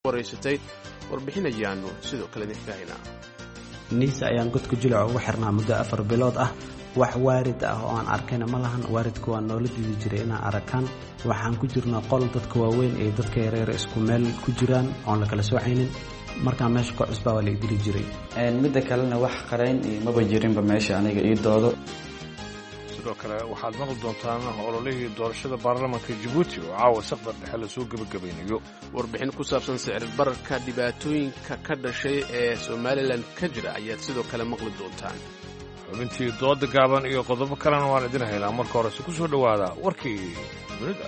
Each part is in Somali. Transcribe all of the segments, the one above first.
waraysatay warbixin ayaanu sidoo kale idinka haynaa niisa ayaan godka julac ugu xirnaa muddo afar bilood ah wax waarid ah oo aan arkayna ma lahan waaridka waa noola diidi jiray inaan arakaan waxaan ku jirnaa qol dadka waaweyn iyo dadka yareer isku meel ku jiraan oon la kala soocaynin markaan meesha ka cusbaa waa la idili jiray midda kalena wax qarayn iyo maba jirinba meesha aniga ii doodo sidoo kale waxaad maqli doontaan ololihii doorashada baarlamaanka jabuuti oo caawa saqdar dhexe lasoo gebagabaynayo warbixin ku saabsan sicir bararka dhibaatooyinka ka dhashay ee somalilan ka jira ayaad sidoo kale maqli doontaan xubintii dooda gaaban iyo qodobo kalena waan idin haynaa marka horese ku soo dhowaada warkii dunida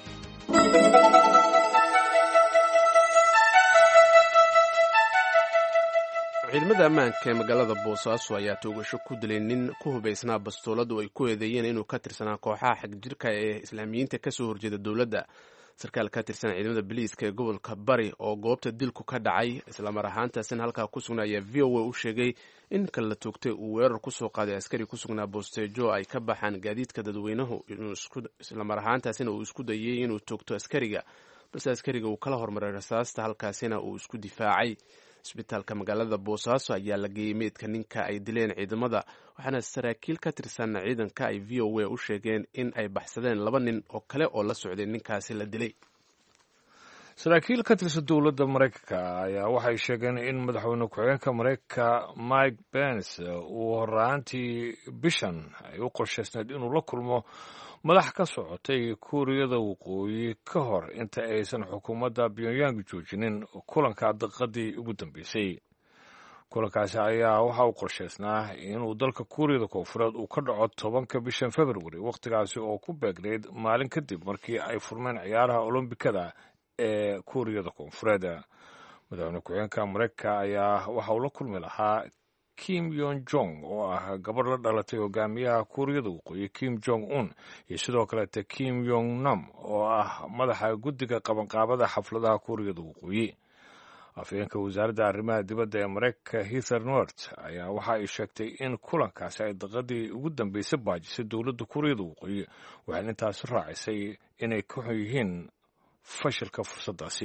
ciidamada ammaanka ee magaalada boosaaso ayaa toogasho ku dilay nin ku hubaysnaa bastooladu ay ku eedeeyeen inuu ka tirsanaa kooxaha xagjirka ee islaamiyiinta kasoo horjeeda dowladda sarkaal ka tirsan ciidamada biliiska ee gobolka bari oo goobta dilku ka dhacay islamar ahaantaasina halkaa ku sugnaa ayaa v o a u sheegay in kan la toogtay uu weerar kusoo qaaday askari ku sugnaa boosteejo ay ka baxaan gaadiidka dadweynuhu islamar ahaantaasina uu isku dayay inuu toogto askariga balse askariga uu kala hormaray rasaasta halkaasina uu isku difaacay isbitaalka magaalada boosaaso ayaa la geeyey meydka ninka ay dileen ciidamada waxaana saraakiil ka tirsan ciidanka ay v o a u sheegeen in ay baxsadeen laba nin oo kale oo la socday ninkaasi la dilay saraakiil ka tirsan dowladda maraykanka ayaa waxay sheegeen in madaxweyne ku-xigeenka maraykanka mike pence uu horaantii bishan ay u qorshaysneed inuu la kulmo madax ka socotay kuuriyada waqooyi ka hor inta aysan xukuumadda pyongyang joojinin kulanka daqiiqadii ugu dambeysay kulankaasi ayaa waxa uu qorshaysnaa inuu dalka kuuriyada koonfureed uu ka dhaco tobanka bishan februari wakhtigaasi oo ku beegnayd maalin kadib markii ay furmeen ciyaaraha olombikada ee kuuriyada koonfureed madaxweyne ku-xigeenka maraykanka ayaa waxa uu la kulmi lahaa kim yon jong oo ah gabadh la dhalatay hogaamiyaha kuuriyada waqooyi kim jong un iyo sidoo kaleete kim yong nam oo ah madaxa guddiga qabanqaabada xafladaha kuuriyada waqooyi afhayeenka wasaaradda arrimaha dibadda ee maraykanka hither nort ayaa waxa ay sheegtay in kulankaasi ay daqadii ugu dambeysay baajisay dowladda kuuriyada waqooyi waxayna intaasi raacisay inay ka xun yihiin fashilka fursaddaasi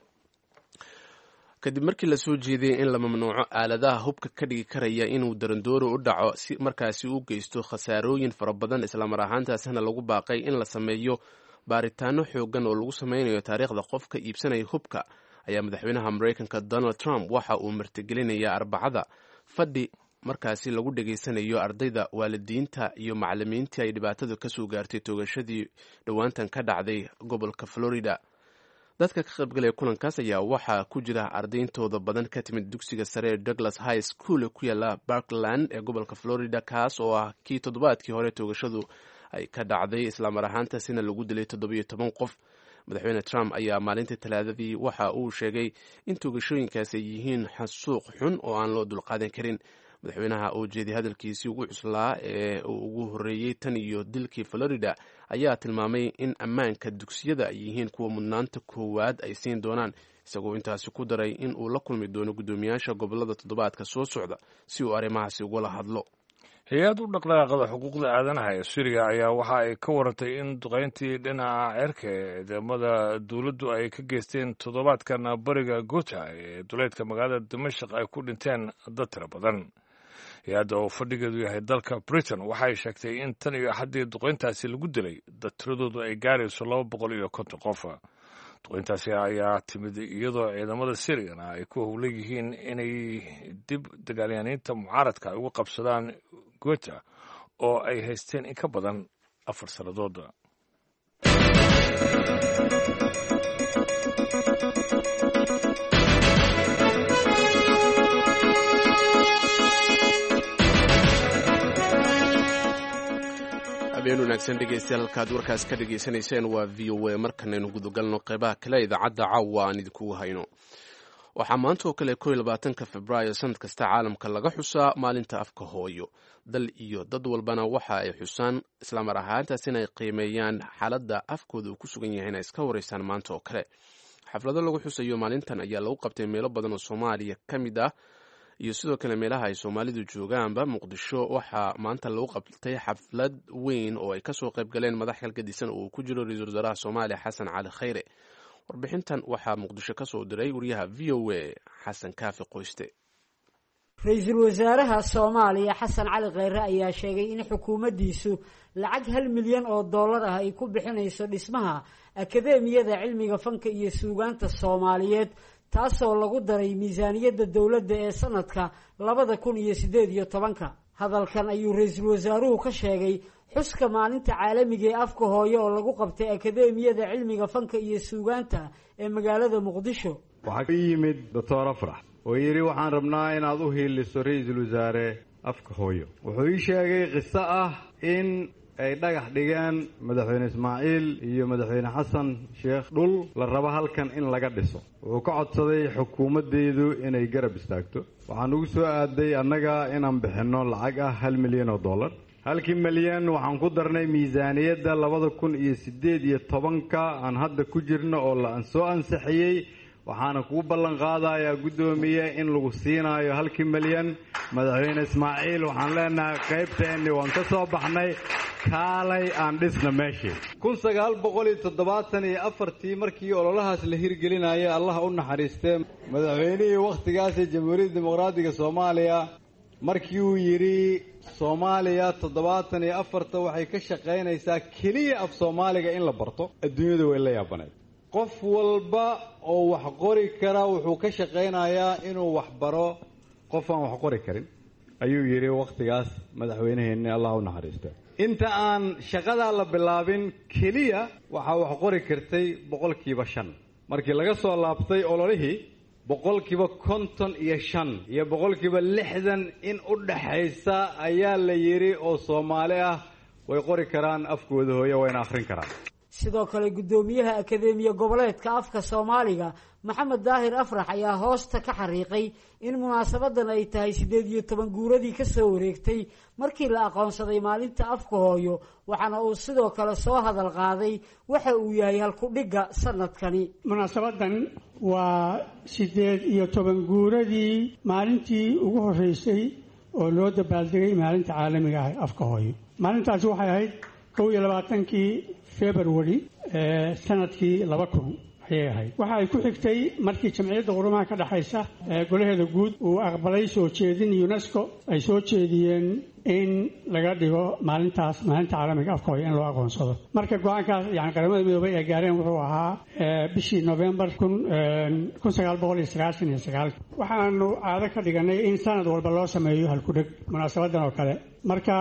kadib markii lasoo jeediyey in la mamnuuco aaladaha hubka ka dhigi karaya inuu darandoori u dhaco si markaasi u geysto khasaarooyin fara badan islamar ahaantaasina lagu baaqay in la sameeyo baaritaano xoogan oo lagu sameynayo taariikhda qofka iibsanaya hubka ayaa madaxweynaha maraykanka donald trump waxa uu martigelinayaa arbacada fadhi markaasi lagu dhegaysanayo ardayda waalidiinta iyo macalimiintii ay dhibaatadu kasoo gaartay toogashadii dhowaantan ka dhacday gobolka florida dadka ka qaybgalaya kulankaas ayaa waxaa ku jira ardayntooda badan ka timid dugsiga sare ee douglas high school ku yaala barkland ee gobolka florida kaas oo ah kii toddobaadkii hore toogashadu ay ka dhacday islamar ahaantaasina lagu dilay toddobiyo toban qof madaxweyne trump ayaa maalintii talaadadii waxa uu sheegay in toogashooyinkaas ay yihiin xasuuq xun oo aan loo dulqaadan karin madaxweynaha oo jeeday hadalkiisii ugu cuslaa ee uu ugu horreeyey tan iyo dilkii florida ayaa tilmaamay in ammaanka dugsiyada ay yihiin kuwa mudnaanta koowaad ay siin doonaan isagoo intaasi ku daray in uu la kulmi doono guddoomiyaasha gobolada toddobaadka soo socda si uu arrimahaasi ugala hadlo hay-ad u dhaqdhaqaaqada xuquuqda aadanaha ee suuriya ayaa waxa ay ka warantay in duqayntii dhinaca ceerka ee ciidamada dowladdu ay ka geysteen toddobaadkan bariga guta ee duleedka magaalada dimashaq ay ku dhinteen dad tiro badan hay-adda oo fadhigeedu yahay dalka britain waxay sheegtay in tan iyo axaddii duqayntaasi lagu dilay dad tiradoodu ay gaarayso laba boqol iyo konton qof duqayntaasi ayaa timid iyadoo ciidamada syriana ay ku howlan yihiin inay dib dagaalyaaniinta mucaaradka ay uga qabsadaan gota oo ay haysteen in ka badan afar sannadood habeen wanaagsan dhegeystayaal halkaad warkaas ka dhegaysanayseen waa v o a markanaynu gudagalno qeybaha kale idaacadda caawa aan idinkugu hayno waxaa maanta oo kale koiyo labaatanka februaayo sanad kasta caalamka laga xusaa maalinta afka hooyo dal iyo dad walbana waxa ay xusaan islamar ahaantaas inay qiimeeyaan xaaladda afkooda uu ku sugan yahay inay iska wareysaan maanta oo kale xaflado lagu xusayo maalintan ayaa lagu qabtay meelo badan oo soomaaliya ka mid ah iyo sidoo kale meelaha ay soomaalidu joogaanba muqdisho waxaa maanta lagu qabtay xaflad weyn oo ay kasoo qayb galeen madax kalgadisan oo uu ku jiro ra-iisul wasaaraha soomaaliya xasan cali khayre warbixintan waxaa muqdisho ka soo diray wariyaha v o a xasan kaafi qoyste ra-iisul wasaaraha soomaaliya xasan cali kheyre ayaa sheegay in xukuumaddiisu lacag hal milyan oo dollar ah ay ku bixinayso dhismaha akadeemiyada cilmiga fanka iyo suugaanta soomaaliyeed taasoo lagu daray miisaaniyadda dowladda ee sanadka labada kun iyo siddeed iyo tobanka hadalkan ayuu ra-iisul wasaaruhu ka sheegay xuska maalinta caalamiga ee afka hooye oo lagu qabtay akadeemiyada cilmiga fanka iyo suugaanta ee magaalada muqdisho waxaa ka yimid doctor afrax oo yidhi waxaan rabnaa inaad u hiiliso ra-iisul wasaare afka hooyo wuxuu ii sheegay qiso ah in ay dhagax dhigeen madaxweyne ismaaciil iyo madaxweyne xasan sheekh dhul la rabo halkan in laga dhiso wuxuu ka codsaday xukuumaddeedu inay garab istaagto waxaan ugu soo aaday annaga inaan bixinno lacag ah hal milyan oo dollar halkii milyan waxaan ku darnay miisaaniyadda labada kun iyo siddeed iyo tobanka aan hadda ku jirno oo la soo ansixiyey waxaana kugu ballan qaadayaa guddoomiye in lagu siinaayo halkii milyan madaxweyne ismaaciil waxaan leenahay qaybteenni waan ka soo baxnay kaalay aan dhisna meeshii kun sagaal boqol iyo toddobaatan iyo afartii markii ololahaas la hirgelinaya allah u naxariistee madaxweynihii wakhtigaasi jamhuuriyadda dimuqraadiga soomaaliya markii uu yidhi soomaaliya toddobaatan iyo afarta waxay ka shaqaynaysaa keliya af soomaaliga in la barto adduunyadu way la yaabaneed qof walba oo wax qori kara wuxuu ka shaqaynayaa inuu wax baro qof aan wax qori karin ayuu yidhi wakhtigaas madaxweyneheenni allah u naxariista inta aan shaqadaa la bilaabin keliya waxaa wax qori kartay boqolkiiba shan markii laga soo laabtay ololihii boqolkiiba konton iyo shan iyo boqolkiiba lixdan in u dhaxaysa ayaa la yidhi oo soomaali ah way qori karaan afkooda hooye wayna akhrin karaan sidoo kale guddoomiyaha akadeemiya goboleedka afka soomaaliga maxamed daahir afrax ayaa hoosta ka xariiqay in munaasabadan ay tahay siddeed iyo toban guuradii ka soo wareegtay markii la aqoonsaday maalinta afka hooyo waxaana uu sidoo kale soo hadal qaaday waxa uu yahay halkudhigga sanadkani munaasabadan waa siddeed iyo toban guuradii maalintii ugu horreysay oo loo dabaaldegay maalinta caalamiga ah afka hooyo maalintaasi waxay ahayd kow iyo labaatankii february sanadkii laba kun ayay ahayd waxa ay ku xigtay markii jamciyadda qurumaha ka dhexaysa golaheeda guud uu aqbalay soo jeedin unesco ay soo jeediyeen in laga dhigo maalintaas maalinta caalamiga afka hooyo in loo aqoonsado marka go-aankaas yani qaramada midoobay ay gaareen wuxuu ahaa bishii novembar kun sagaal boqol iyo sagaashan iyo sagaal waxaanu caado ka dhiganay in sanad walba loo sameeyo halkudheg munaasabadan oo kale marka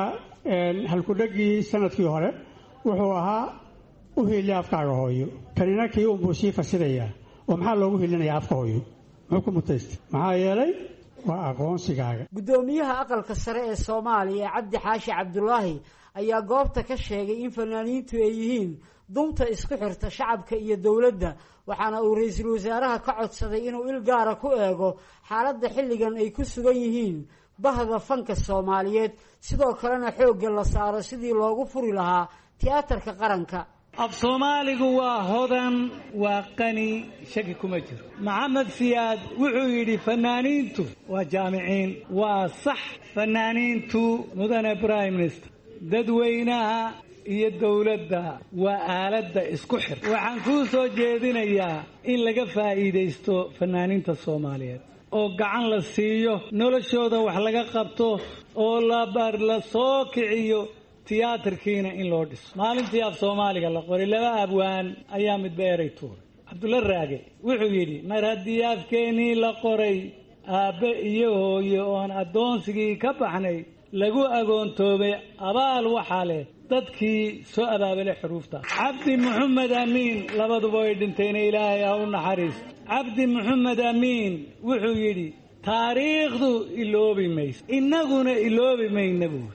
halkudhegii sanadkii hore wuxuu ahaa u hiiliya afkaaga hooyo kanina kii unbuu sii fasirayaa oo maxaa loogu hiilinayaa afka hooyo muxuu ku mutaystay maxaa yeelay waa aqoonsigaaga guddoomiyaha aqalka sare ee soomaaliya cabdi xaashi cabdulaahi ayaa goobta ka sheegay in fanaaniintu ay yihiin dunta isku xirta shacabka iyo dowladda waxaana uu ra-iisul wasaaraha ka codsaday inuu il gaara ku eego xaaladda xilligan ay ku sugan yihiin bahda fanka soomaaliyeed sidoo kalena xoogga la saaro sidii loogu furi lahaa tiyaatarka qaranka af soomaaligu waa hodan waa qani shaki kuma jiro maxamed siyaad wuxuu yidhi fanaaniintu waa jaamiciin waa sax fanaaniintu mudane prime minister dadweynaha iyo dowladda waa aaladda isku xir waxaan kuu soo jeedinayaa in laga faa'iidaysto fanaaniinta soomaaliyeed oo gacan la siiyo noloshooda wax laga qabto oo labar la soo kiciyo tiyaatarkiina in loo dhiso maalintii af soomaaliga la qoray laba abwaan ayaa midba eray tuuray cabdulla raage wuxuu yidhi mar haddii afkeennii la qoray aabbe iyo hooye oon addoonsigii ka baxnay lagu agoontoobay abaal waxaa leh dadkii soo abaabale xuruuftaas cabdi maxamed amiin labaduba way dhintayna ilaahay ha u naxariisto cabdi maxamed amiin wuxuu yidhi taariikhdu iloobi mayso innaguna iloobi mayna buuri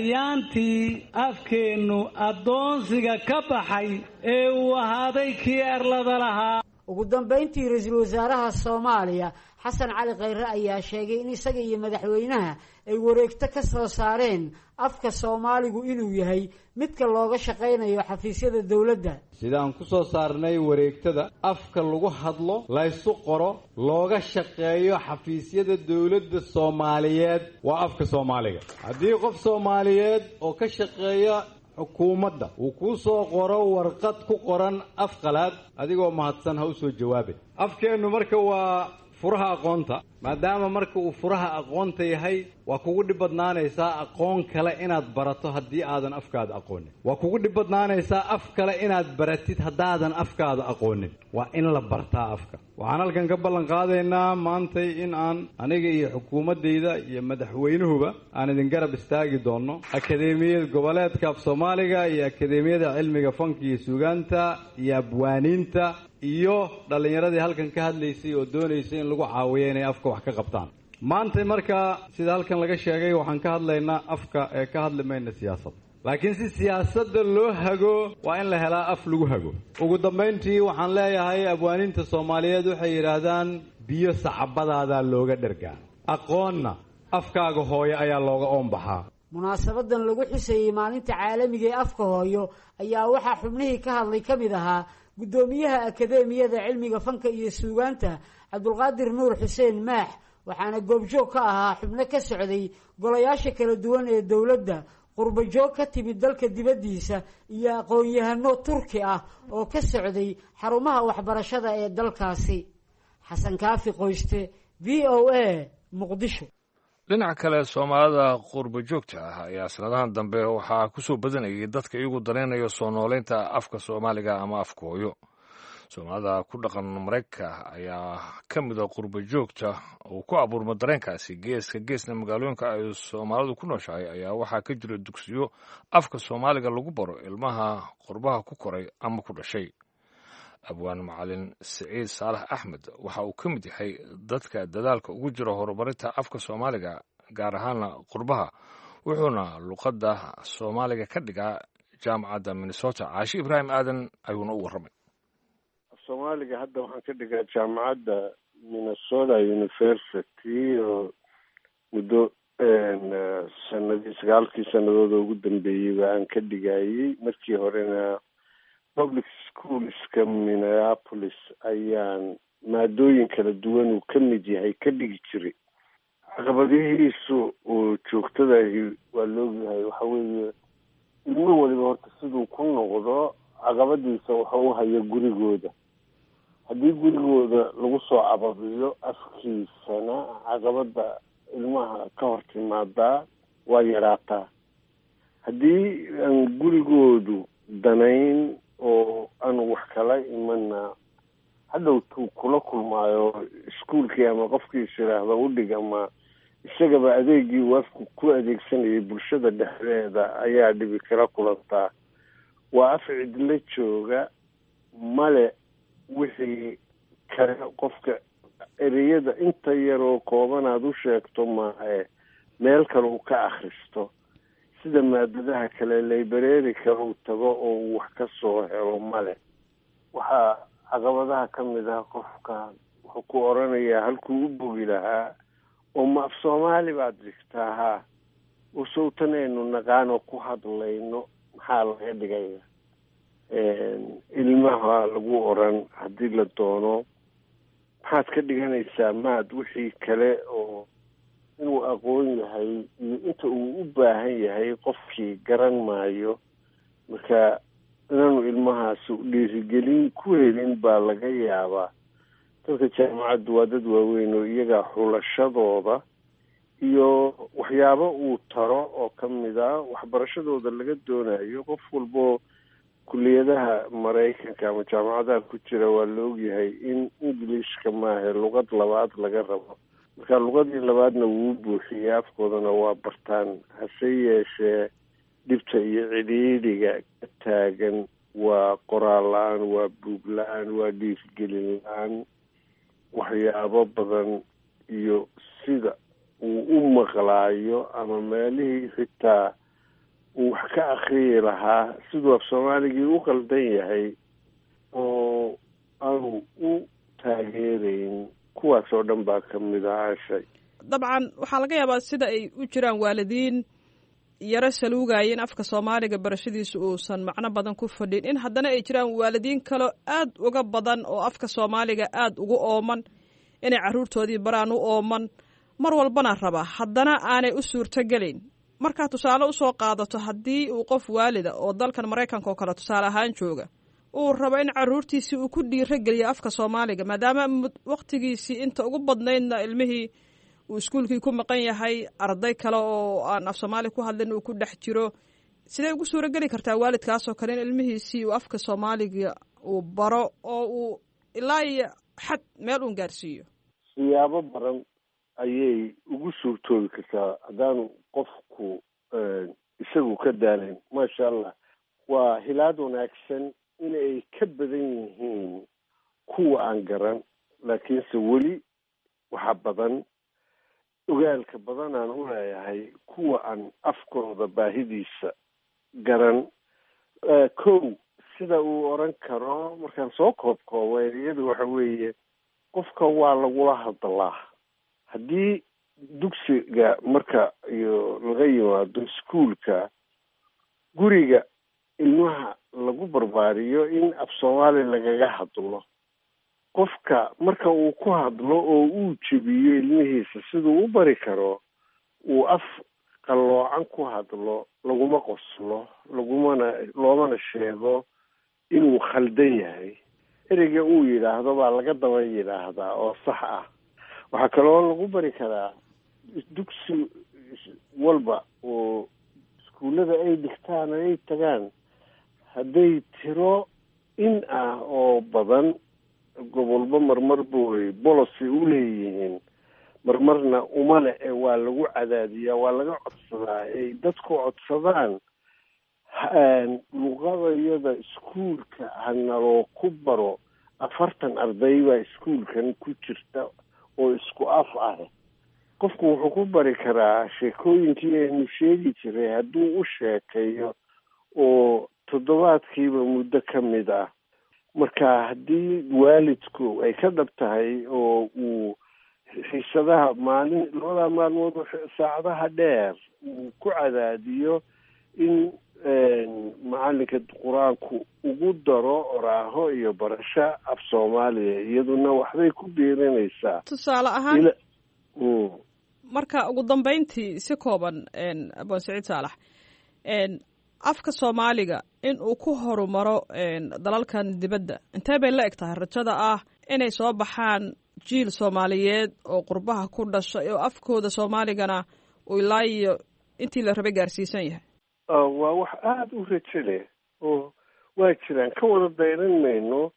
ayaantii afkeennu addoonsiga ka baxay ee uu ahaaday kii erlada lahaa ugu dambayntii ra-iisul wasaaraha soomaaliya xasan cali khayre ayaa sheegay in isaga iyo madaxweynaha ay wareegto ka soo saareen afka soomaaligu inuu yahay midka looga shaqaynayo xafiisyada dowladda sidaan ku soo saarnay wareegtada afka lagu hadlo laysu qoro looga shaqeeyo xafiisyada dowladda soomaaliyeed waa afka soomaaliga haddii qof soomaaliyeed oo ka shaqeeya xukuumadda uu kuu soo qoro warqad ku qoran af qalaad adigoo mahadsan ha u soo jawaabin afkeennu marka waa furaha aqoonta maadaama marka uu furaha aqoonta yahay waa kugu dhib badnaanaysaa aqoon kale inaad barato haddii aadan afkaada aqoonin waa kugu dhib badnaanaysaa af kale inaad baratid haddaadan afkaada aqoonin waa in la bartaa afka waxaan halkan ka ballan qaadaynaa maantay in aan aniga iyo xukuumaddayda iyo madaxweynuhuba aan idin garab istaagi doonno akadeemiyad goboleedka af soomaaliga iyo akadeemiyada cilmiga fanka iyo suugaanta iyo abwaaniinta iyo dhallinyaradii halkan ka hadlaysay oo doonaysay in lagu caawiyo inay afka wax ka qabtaan maanta markaa sida halkan laga sheegay waxaan ka hadlaynaa afka ee ka hadli mayna siyaasadda laakiin si siyaasadda loo hago waa in la helaa af lagu hago ugu dambayntii waxaan leeyahay abwaaniinta soomaaliyeed waxay yidhaahdaan biyo sacabadaadaa looga dhergaa aqoonna afkaaga hooyo ayaa looga oonbaxaa munaasabadan lagu xuseeyey maalinta caalamiga ee afka hooyo ayaa waxaa xubnihii ka hadlay ka mid ahaa guddoomiyaha akadeemiyada cilmiga fanka iyo suugaanta cabdulqaadir nuur xuseen maax waxaana goobjoog ka ahaa xubno ka socday golayaasha kala duwan ee dowladda qurbajoog ka timid dalka dibaddiisa iyo aqoon-yahano turki ah oo ka socday xarumaha waxbarashada ee dalkaasi xasan kaafi qoyste v o a muqdisho dhinaca kale soomaalida qurba joogta ah ayaa sanadahan dambe waxaa ku soo badanayay dadka iyagu danaynaya soo nooleynta afka soomaaliga ama afka hooyo soomaalida ku dhaqan maraykanka ayaa ka mida qurba joogta uu ku abuurma dareenkaasi geeska geesna magaalooyinka ay soomaalidu ku nooshahay ayaa waxaa ka jira dugsiyo afka soomaaliga lagu baro ilmaha qurbaha ku koray ama ku dhashay abwaan macalin siciid saalax axmed waxa uu ka mid yahay dadka dadaalka ugu jira horumarinta afka soomaaliga gaar ahaana qurbaha wuxuuna luqadda soomaaliga ka dhigaa jaamacadda minnesota caashi ibraahim aadan ayuuna u warramay soomaaliga hadda waxaan ka dhigaa jaamacadda minnesota university oo muddo sanadii sagaalkii sanadooda ugu dambeeyeyba aan ka dhigayey markii horena public schoolska minneapolis ayaan maadooyin kala duwan uu ka mid yahay ka dhigi jiray caqabadihiisu uu joogtadahi waa laogyahay waxa weeye ilmo waliba horta siduu ku noqdo caqabadiisa waxa u haya gurigooda haddii gurigooda lagu soo cababiyo afkiisana caqabada ilmaha ka hor timaadaa waa yaraataa haddii aan gurigoodu danayn oo aan wax kala imana hadhowtuu kula kulmaayo iskuolkii ama qofkiis yidhaahda udhig ama isagaba adeegii uu afku ku adeegsanayay bulshada dhexdeeda ayaa dhibi kala kulantaa waa af cidlo jooga male wixii kale qofka ereyada inta yaroo kooban aada u sheegto maahe meel kale uu ka akhristo sida maadadaha kale library kale uu tago oo uu wax ka soo helo male waxaa caqabadaha ka mid ah qofka wuxuu ku oranayaa halkuu u bogi lahaa oo ma af soomaali baad dhigtaa haa usowtan aynu naqaano ku hadlayno maxaa laga dhigaya ilmaha lagu oran haddii la doono maxaad ka dhiganaysaa maad wixii kale oo inuu aqoon yahay iyo inta uu u baahan yahay qofkii garan maayo marka inaanu ilmahaasi dhiirigelin ku helin baa laga yaabaa dadka jaamacaddu waa dad waaweyn oo iyagaa xulashadooda iyo waxyaabo uu taro oo ka mid a waxbarashadooda laga doonayo qof walbo kuliyadaha maraykanka ama jaamacadaha ku jira waa la ogyahay in englishka maahe luqad labaad laga rabo marka luqadii labaadna wuu buuxiyey afkoodana waa bartaan hase yeeshee dhibta iyo cidhiidhiga ka taagan waa qoraal la-aan waa buug la-aan waa dhiirgelin la-aan waxyaabo badan iyo sida uu u maqlaayo ama meelihii xitaa uu wax ka akriyi lahaa siduu af soomaaligii u qaldan yahay oo aanu u taageerayn kuwaas oo dhan baa ka mid ah ashay dabcan waxaa laga yaabaa sida ay u jiraan waalidiin yaro saluugaya in afka soomaaliga barashadiisa uusan macno badan ku fadhin in haddana ay jiraan waalidiin kaleo aad uga badan oo afka soomaaliga aada ugu ooman inay carruurtoodii baraan u ooman mar walbana raba haddana aanay u suurtogelayn markaa tusaale usoo qaadato haddii uu qof waalida oo dalkan maraykanka oo kale tusaale ahaan jooga uu rabo in caruurtiisii uu ku dhiiro geliyo afka soomaaliga maadaama waktigiisii inta ugu badnaydna ilmihii uu iskuulkii ku maqan yahay arday kale oo aan af soomaali ku hadlin uu ku dhex jiro sidee ugu suuro geli kartaa waalidkaasoo kale in ilmihiisii uu afka soomaaliga uu baro oo uu ilaa iyo xad meel uun gaarsiiyo siyaabo badan ayay ugu suurtoobi kartaa haddaanu qofku isagu ka daalayn maasha allah waa hilaad wanaagsan inay ka badan yihiin kuwa aan garan laakiinse weli waxa badan ogaalka badan aan u leeyahay kuwa aan afkooda baahidiisa garan kow sida uu oran karo markaan soo koobkoobo ereyadu waxa weeye qofka waa lagula hadlaa haddii dugsiga marka iyo laga yimaado iskuolka guriga ilmaha lagu barbaariyo in af soomaali lagaga hadlo qofka marka uu ku hadlo oo uu jebiyo ilmihiisa siduu u bari karo uu af qalloocan ku hadlo laguma qoslo lagumana loomana sheego inuu khaldan yahay ereyga uu yidhaahdo baa laga daba yidhaahdaa oo sax ah waxaa kaloo lagu bari karaa dugsi walba oo iskuullada ay dhigtaan ay tagaan hadday tiro in ah oo badan gobolba marmar buy bolocy u leeyihiin marmarna umale ee waa lagu cadaadiyaa waa laga codsadaa ay dadku codsadaan luqadayada iskuulka hanaloo ku baro afartan arday baa iskuulkan ku jirta oo isku af ah qofku wuxuu ku bari karaa sheekooyinkii aynu sheegi jiray hadduu u sheekeeyo oo toddobaadkiiba muddo ka mid ah marka haddii waalidku ay ka dhab tahay oo uu xiisadaha maalin labada maalmood saacadaha dheer uu ku cadaadiyo in macalinka qur-aanku ugu daro oraaho iyo barasho af soomaaliya iyaduna waxbay ku biirinaysaa tusaale ahaan marka ugu dambeyntii si kooban abaan saciid saalax afka soomaaliga in uu ku horumaro dalalkan dibadda intee bay la eg tahay rajada ah inay soo baxaan jiil soomaaliyeed oo qurbaha ku dhashay oo afkooda soomaaligana uu ilaa iyo intii la rabay gaarsiisan yahay waa wax aada u rajo leh oo waa jiraan ka wada dayran mayno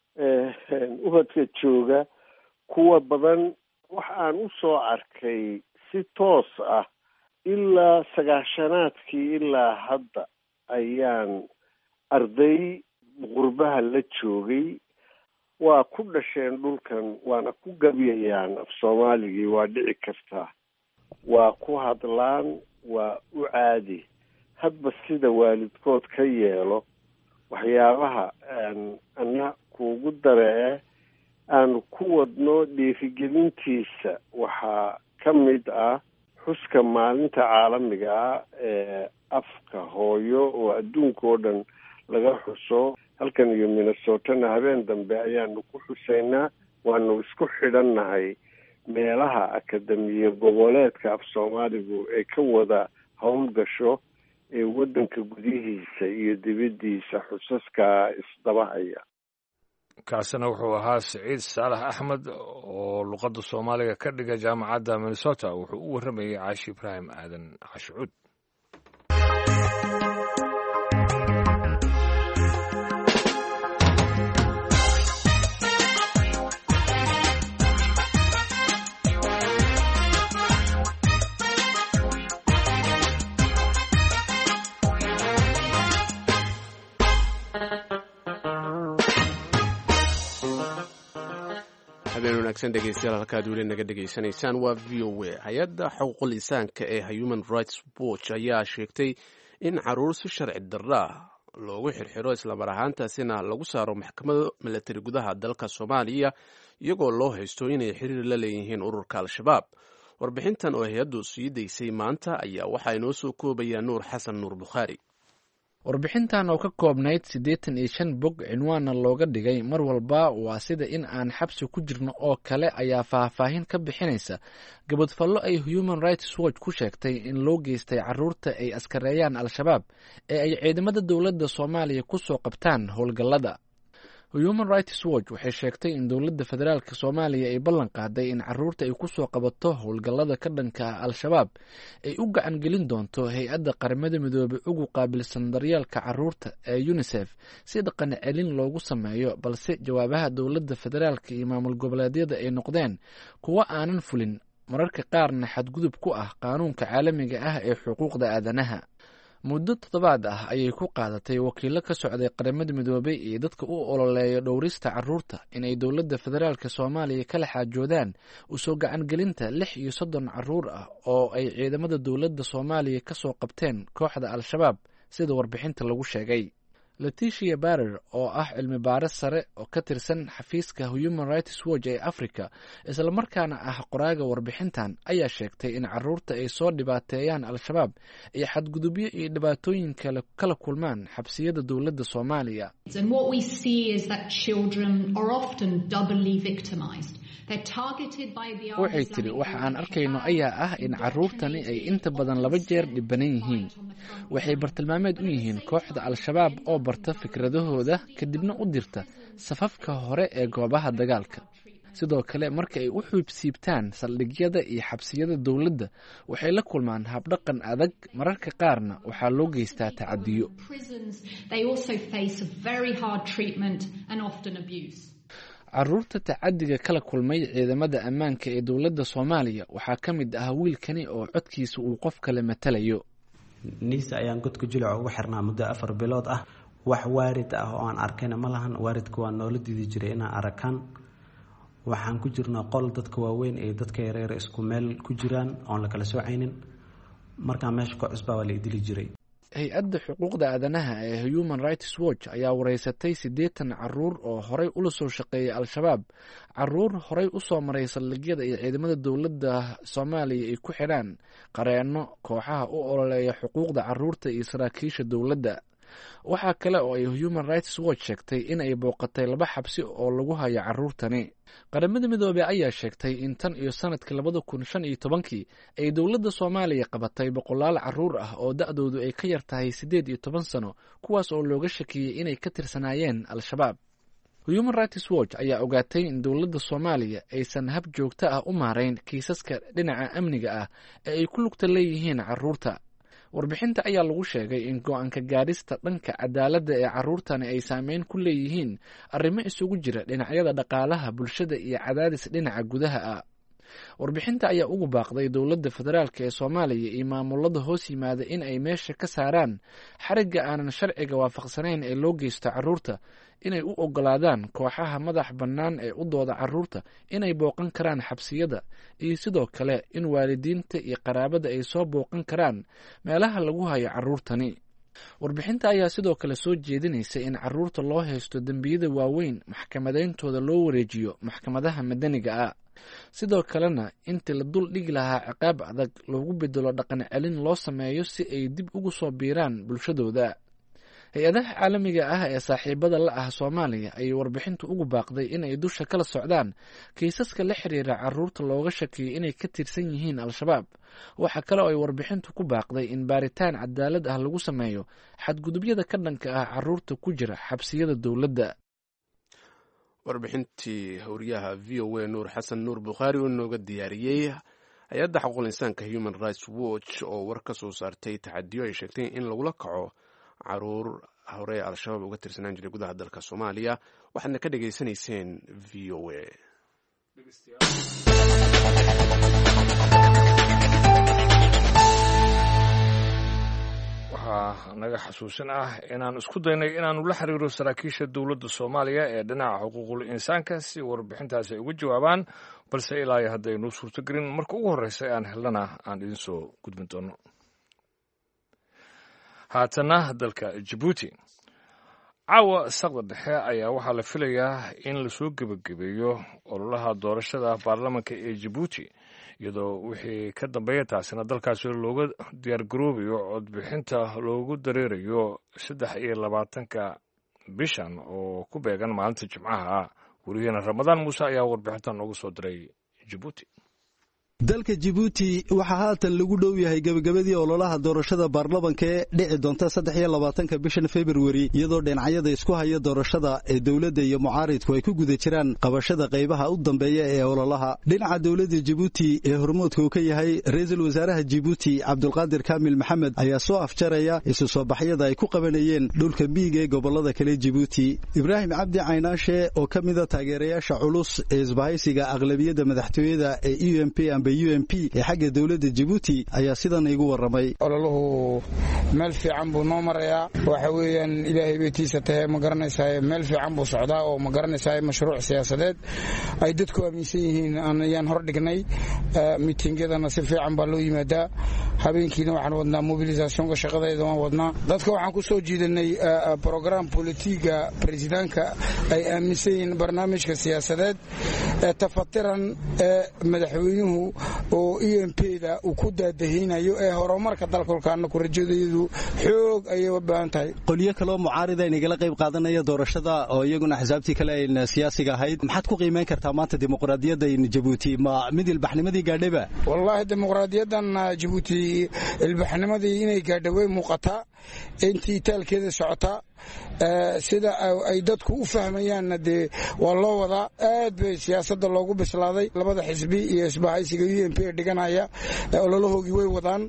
ubadka jooga kuwa badan wax aan u soo arkay si toos ah ilaa sagaashanaadkii ilaa hadda ayaan arday qurbaha la joogay waa ku dhasheen dhulkan waana ku gabyayaan af soomaaligii waa dhici kartaa waa ku hadlaan waa u caadi hadba sida waalidkood ka yeelo waxyaabaha ana kuugu daree aanu ku wadno dhiirigelintiisa waxaa ka mid ah xuska maalinta caalamiga ah ee afka hooyo oo adduunka oo dhan laga xuso halkan iyo minnesotana habeen dambe ayaanu ku xusaynaa waanu isku xidhannahay meelaha akademiya goboleedka af soomaaligu ay ka wada howlgasho ee waddanka gudihiisa iyo dibaddiisa xusaska isdabahaya kaasina wuxuu ahaa siciid saalax axmed oo luqadda soomaaliga ka dhiga jaamacadda minnesota wuxuu u warramayay caashi ibraahim aadan cashucuud habeen wanaagsan dhegeystayaal halkaad weli naga dhegaysanaysaan waa v o a hay-adda xuquuqul insaanka ee human rights watch ayaa sheegtay in caruur si sharci darra loogu xirxiro islamar ahaantaasina lagu saaro maxkamado milatari gudaha dalka soomaaliya iyagoo loo haysto inay xiriir la leeyihiin ururka al-shabaab warbixintan oo hay-addu sii daysay maanta ayaa waxaa inoo soo koobayaa nuur xasan nuur bukhaari warbixintan oo ka koobnayd siddeetan iyo shan bog cinwaanna looga dhigay mar walba waa sida in aan xabsi ku jirno oo kale ayaa faahfaahin ka bixinaysa gabadfallo ay human rights watch ku sheegtay in loo geystay caruurta ay askareeyaan al-shabaab ee ay ciidamada dowladda soomaaliya ku soo qabtaan howlgallada human rights watch waxay sheegtay in dowladda federaalk soomaaliya ay ballan qaaday in caruurta ay kusoo qabato howlgallada ka dhanka ah al-shabaab ay u gacan gelin doonto hay-adda qaramada midoobey ugu qaabilsan daryeelka caruurta ee unisef si dhaqan celin loogu sameeyo balse jawaabaha dowladda federaalk iyo maamul goboleedyada ay noqdeen kuwo aanan fulin mararka qaarna xadgudub ku ah qaanuunka caalamiga ah ee xuquuqda aadanaha muddo toddobaad ah ayay ku qaadatay wakiilo ka socday qaramada midoobey iyo dadka u ololeeya dhowrista caruurta inay dowladda federaalk soomaaliya kala xaajoodaan usoo gacangelinta lix iyo soddon caruur ah oo ay ciidamada dowladda soomaaliya ka soo qabteen kooxda al-shabaab sida warbixinta lagu sheegay leticia barer oo ah cilmi baaris sare oo ka tirsan xafiiska human rights watch ee africa islamarkaana ah qoraaga warbixintan ayaa sheegtay in caruurta ay soo dhibaateeyaan al-shabaab iyo xadgudubyo iyo dhibaatooyin kale kala kulmaan xabsiyada dowladda soomaaliya waxay tidhi waxa aan arkayno ayaa ah in caruurtani ay inta badan laba jeer dhibanan yihiin waxay bartilmaameed u yihiin kooxda al-shabaab oo barta fikradahooda kadibna u dirta safafka hore ee goobaha dagaalka sidoo kale marka ay u xuubsiibtaan saldhigyada iyo xabsiyada dowladda waxay la kulmaan habdhaqan adag mararka qaarna waxaa loo geystaa tacadiyo caruurta tacadiga kala kulmay ciidamada ammaanka ee dowladda soomaaliya waxaa ka mid ah wiilkani oo codkiisa uu qof kale matalayo niisa ayaan godka jilica ugu xirnaa muddo afar bilood ah wax waarid ah oo aan arkayna ma lahan waaridka waa noola diidi jiray inaan arakaan waxaan ku jirnaa qol dadka waaweyn ee dadka yareer isku meel ku jiraan oon la kala soocaynin markaa meesha ka cusbaa waa la idili jiray hay-adda xuquuqda aadanaha ee human rights watch ayaa wareysatay siddeetan caruur oo horey ula soo shaqeeyay al-shabaab caruur horey usoo maray saldhigyada iyo ciidamada dowladda soomaaliya ay ku xidhaan qareenno kooxaha u ololeeya xuquuqda caruurta iyo saraakiisha dowladda waxaa kale oo ay human rights watch sheegtay in ay booqatay laba xabsi oo lagu hayo caruurtani qaramada midoobey ayaa sheegtay in tan iyo sanadkii labada kun shan iyo tobankii ay dowladda soomaaliya qabatay boqolaal caruur ah oo da-doodu ay ka yar tahay siddeed iyo toban sano kuwaas oo looga shakiyey inay ka tirsanaayeen al-shabaab human rights watch ayaa ogaatay in dowladda soomaaliya aysan hab joogto ah u maarayn kiisaska dhinaca amniga ah ee ay ku lugta leeyihiin caruurta warbixinta ayaa lagu sheegay in go-aanka gaadhista dhanka cadaaladda ee caruurtani ay saameyn ku leeyihiin arrimo isugu jira dhinacyada dhaqaalaha bulshada iyo cadaadis dhinaca gudaha ah warbixinta ayaa ugu baaqday dowladda federaalk ee soomaaliya iyo maamulada hoos yimaada in ay meesha ka saaraan xarigga aanan sharciga waafaqsanayn ee loo geysto caruurta inay u ogolaadaan kooxaha madax bannaan ee u dooda caruurta inay booqan karaan xabsiyada iyo sidoo kale in waalidiinta iyo qaraabada ay soo booqan karaan meelaha lagu hayo caruurtani warbixinta ayaa sidoo kale soo jeedinaysa in caruurta loo haysto dembiyada waaweyn maxkamadayntooda loo wareejiyo maxkamadaha madaniga ah sidoo kalena intii la dul dhigi lahaa ciqaab adag loogu bedelo dhaqan celin loo sameeyo si ay dib ugu soo biiraan bulshadooda hay-adaha caalamiga ah ee saaxiibada la ah soomaaliya ayay warbixintu ugu baaqday inay dusha kala socdaan kiisaska la xiriira caruurta looga shakiyay inay ka tirsan yihiin al-shabaab waxaa kale oo ay warbixintu ku baaqday in baaritaan cadaalad ah lagu sameeyo xadgudubyada ka dhanka ah caruurta ku jira xabsiyada dowladda warbixintii howriyaha v o a nuur xasan nuur bukhaari oo nooga diyaariyey hay-adda xaquuqul insaanka human rights watch oo war ka soo saartay taxadiyo ay sheegtay in lagula kaco caruur hore al-shabaab uga tirsanaan jiray gudaha dalka soomaaliya waxaadna ka dhegaysanayseen v o a waxaa naga xasuusin ah inaan isku daynay inaanu la xiriiro saraakiisha dowladda soomaaliya ee dhinaca xuquuqul insaanka si warbixintaasi ay uga jawaabaan balse ilaa iyo haddaynuu suurtogelin marka ugu horreysa aan helnana aan idin soo gudbin doono haatana dalka jabuuti caawa saqda dhexe ayaa waxaa la filayaa in lasoo gebagabeeyo ololaha doorashada baarlamanka ee jabuuti iyadoo wixii ka dambeeya taasina dalkaasi looga diyaargaroobayo codbixinta loogu dareerayo saddex iyo labaatanka bishan oo ku beegan maalinta jimcaha weriyaheena ramadaan muuse ayaa warbixintan noogu soo diray jabuuti dalka jibuuti waxaa haatan lagu dhow yahay gebagabadii ololaha doorashada baarlamanka ee dhici doonta saddex iyo labaatanka bishan februari iyadoo dhinacyada isku haya doorashada ee dowladda iyo mucaaridku ay ku guda jiraan qabashada qaybaha u dambeeya ee ololaha dhinaca dowladda jibuuti ee hormoodka uu ka yahay ra-iisul wasaaraha jibuuti cabdulqaadir kaamil maxamed ayaa soo afjaraya isu soo baxyada ay ku qabanayeen dhulka miig ee gobolada kale jibuuti ibraahim cabdi caynaashe oo ka mida taageerayaasha culus ee isbahaysiga aqlabiyadda madaxtooyada ee u m p u m p ee xagga dowladda jibuuti ayaa sidan igu warramay ololuhu meel fiican buu noo marayaa waxa weeyaan ilaahay baytiisa tahe ma garanaysaa meel fiican buu socdaa oo ma garanaysaa mashruuc siyaasadeed ay dadku aaminsan yihiin ayaan hor dhignay miitingyadana si fiican baa loo yimaadaa habeenkiina waxaan wadnaa mobilisationka shaqadeeda waan wadnaa dadka waxaan ku soo jiidanay brogram bolitiga baresidaanka ay aaminsan yihiin barnaamijka siyaasadeed ee tafatiran ee madaxweynuhu oo e m pda uu ku daadahaynayo ee horumarka dalkolkaana ku rajadayadu xoog ayay u baahan tahay qolyo kaloo mucaarida inagala qayb qaadanaya doorashada oo iyaguna axsaabtii kale ayna siyaasiga ahayd maxaad ku qiimeyn kartaa maanta dimuqraadiyadda jabuuti ma mid ilbaxnimadii gaadhayba wallaahi dimuqraadiyadan jabuuti ilbaxnimadii inay gaadha way muuqataa intii taalkeeda socotaa sida ay dadku u fahmayaanna dee waa loo wadaa aad bay siyaasadda loogu bislaaday labada xisbi iyo isbahaysiga u m p ee dhiganaya ololahoogii way wadaan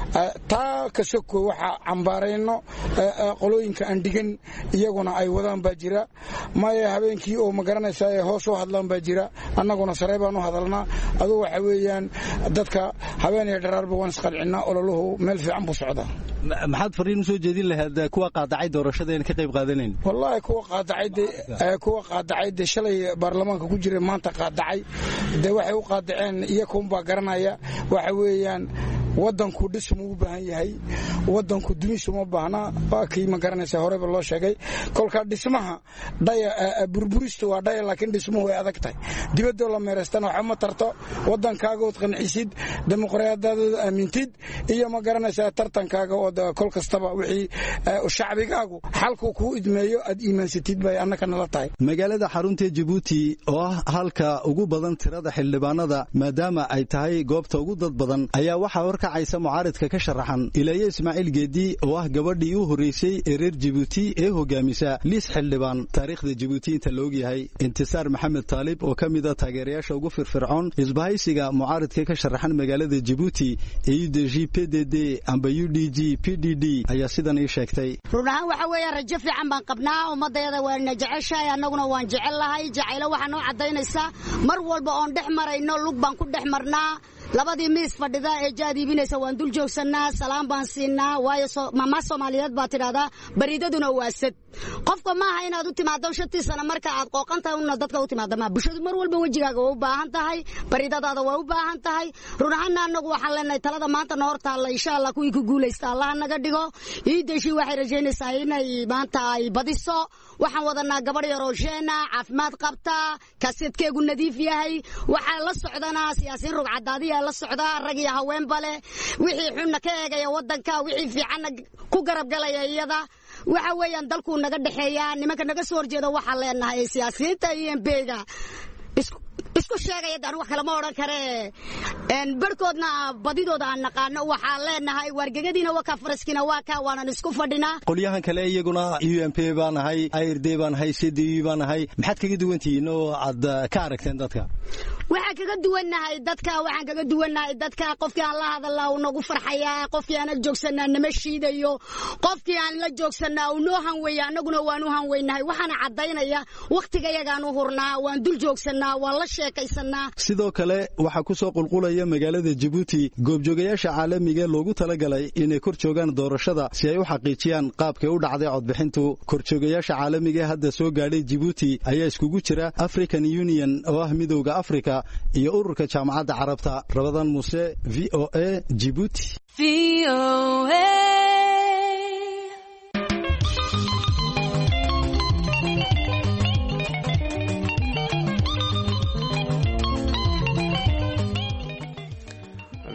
taa kasoko waxaa cambaarayno qolooyinka aan dhigan iyaguna ay wadaan baa jira maya habeenkii oo ma garanaysaa ee hoos u hadlaan baa jira annaguna sarey baan u hadalnaa aduu waxa weeyaan dadka habeen iyo dharaarba waan isqalcinaa ololahu meel fiican buu socdaa maxaad fariin usoo jeedin lahayd kuwa qaadacay doorashada ka qayb qaadanayn wallaahi kuwa qaadacay kuwa qaadacay dee shalay baarlamaanka ku jira maanta qaadacay dee waxay u qaadaceen iyakunbaa garanaya waxa weeyaan wadanku dhismu u baahan yahay wadanku dumisuma baahna waa kii ma garanaysa horeba loo sheegay kolka dhismaha dhaya burburista waa dhaya laakiin dhismuhu way adag tahay dibadoo la meeraystana waxa ma tarto wadankaagood qancisid dimuqraadiyadooda aamintid iyo ma garanaysa tartankaaga oo kol kastaba wixii shacbigaagu xalku kuu idmeeyo aad iimaansatid bay annaka nala tahay magaalada xarunta jabuuti oo ah halka ugu badan tirada xildhibaanada maadaama ay tahay goobta ugu dad badan ayaa waxaa horkacaysa mucaaridka ka sharaxan ilaaye ismaaciil geedi oo ah gabadhii u horreysay ee reer jibuuti ee hogaamisa liis xildhibaan taariikhda jibuuti inta la ogyahay intisaar maxamed taalib oo ka mida taageerayaasha ugu firfircoon isbahaysiga mucaaridka ka sharaxan magaalada jibuuti ee u d g p d d amba u d g p d d ayaa sidan ii sheegtay run ahaan waxa weeya rajo fiican baan qabnaa ummadayada waana jeceshahay annaguna waan jecel lahay jacaylo waxaa noo caddaynaysaa mar walba oon dhex marayno lug baan ku dhex marnaa labadii miis fadhida ee jaad iibinaysa waan dul joogsannaa salaam baan siinaa waayo mamaa soomaaliyeed baa tidhahdaa bariidaduna waa sad qofka maaha inaad u timaado shantii sana marka aad qooqan tahay una dadka u timaado maa bulshadu mar walba wejigaaga waa u baahan tahay bariidadaada waa u baahan tahay run ahaanna annagu waxaan leenahay talada maanta na hor taalla insha allah kuwii ku guulaysta allaha naga dhigo iidashi waxay rajaynaysaa inay maanta ay badiso waxaan wadanaa gabadh yaroo sheena caafimaad qabta kaseedkeegu nadiif yahay waxaa la socdana siyaasiin rugcadaadiya la socdaa rag iyo haweenba leh wixii xunna ka eegaya wadanka wixii fiicanna ku garabgalaya iyada waxa weeyaan dalkuu naga dhexeeyaa nimanka naga soo horjeeda waxaan leenahay siyaasiyiinta iyo mbga isku sheegaya daan wax kale ma odhan karee barhkoodna badidooda aan naqaano waxaan leenahay waargegadiina waa ka faraskiina waa ka waanan isku fadhinaa qolyahan kale iyaguna u m p baan ahay ird baan ahay c d u baan ahay maxaad kaga duwantihiin oo aad ka aragteen dadka waxaan kaga duwannahay dadka waxaan kaga duwannahay dadka qofkii aan la hadalnaa uu nagu farxayaa qofkii aan la joogsanaa nama shiidayo qofkii aan la joogsanaa uu noo hanweeya annaguna waan u hanweynahay waxaana caddaynaya wakhtigayagaan u hurnaa waan dul joogsanaa waan la sheekaysanaa sidoo kale waxaa ku soo qulqulaya magaalada jabuuti goobjoogayaasha caalamiga loogu talagalay inay kor joogaan doorashada si ay u xaqiijiyaan qaabkay u dhacday codbixintu korjoogayaasha caalamiga hadda soo gaadhay jibuuti ayaa iskugu jira african union oo ah midowda africa iyo ururka jaamacadda carabta rabadan muuse v o a jibuuti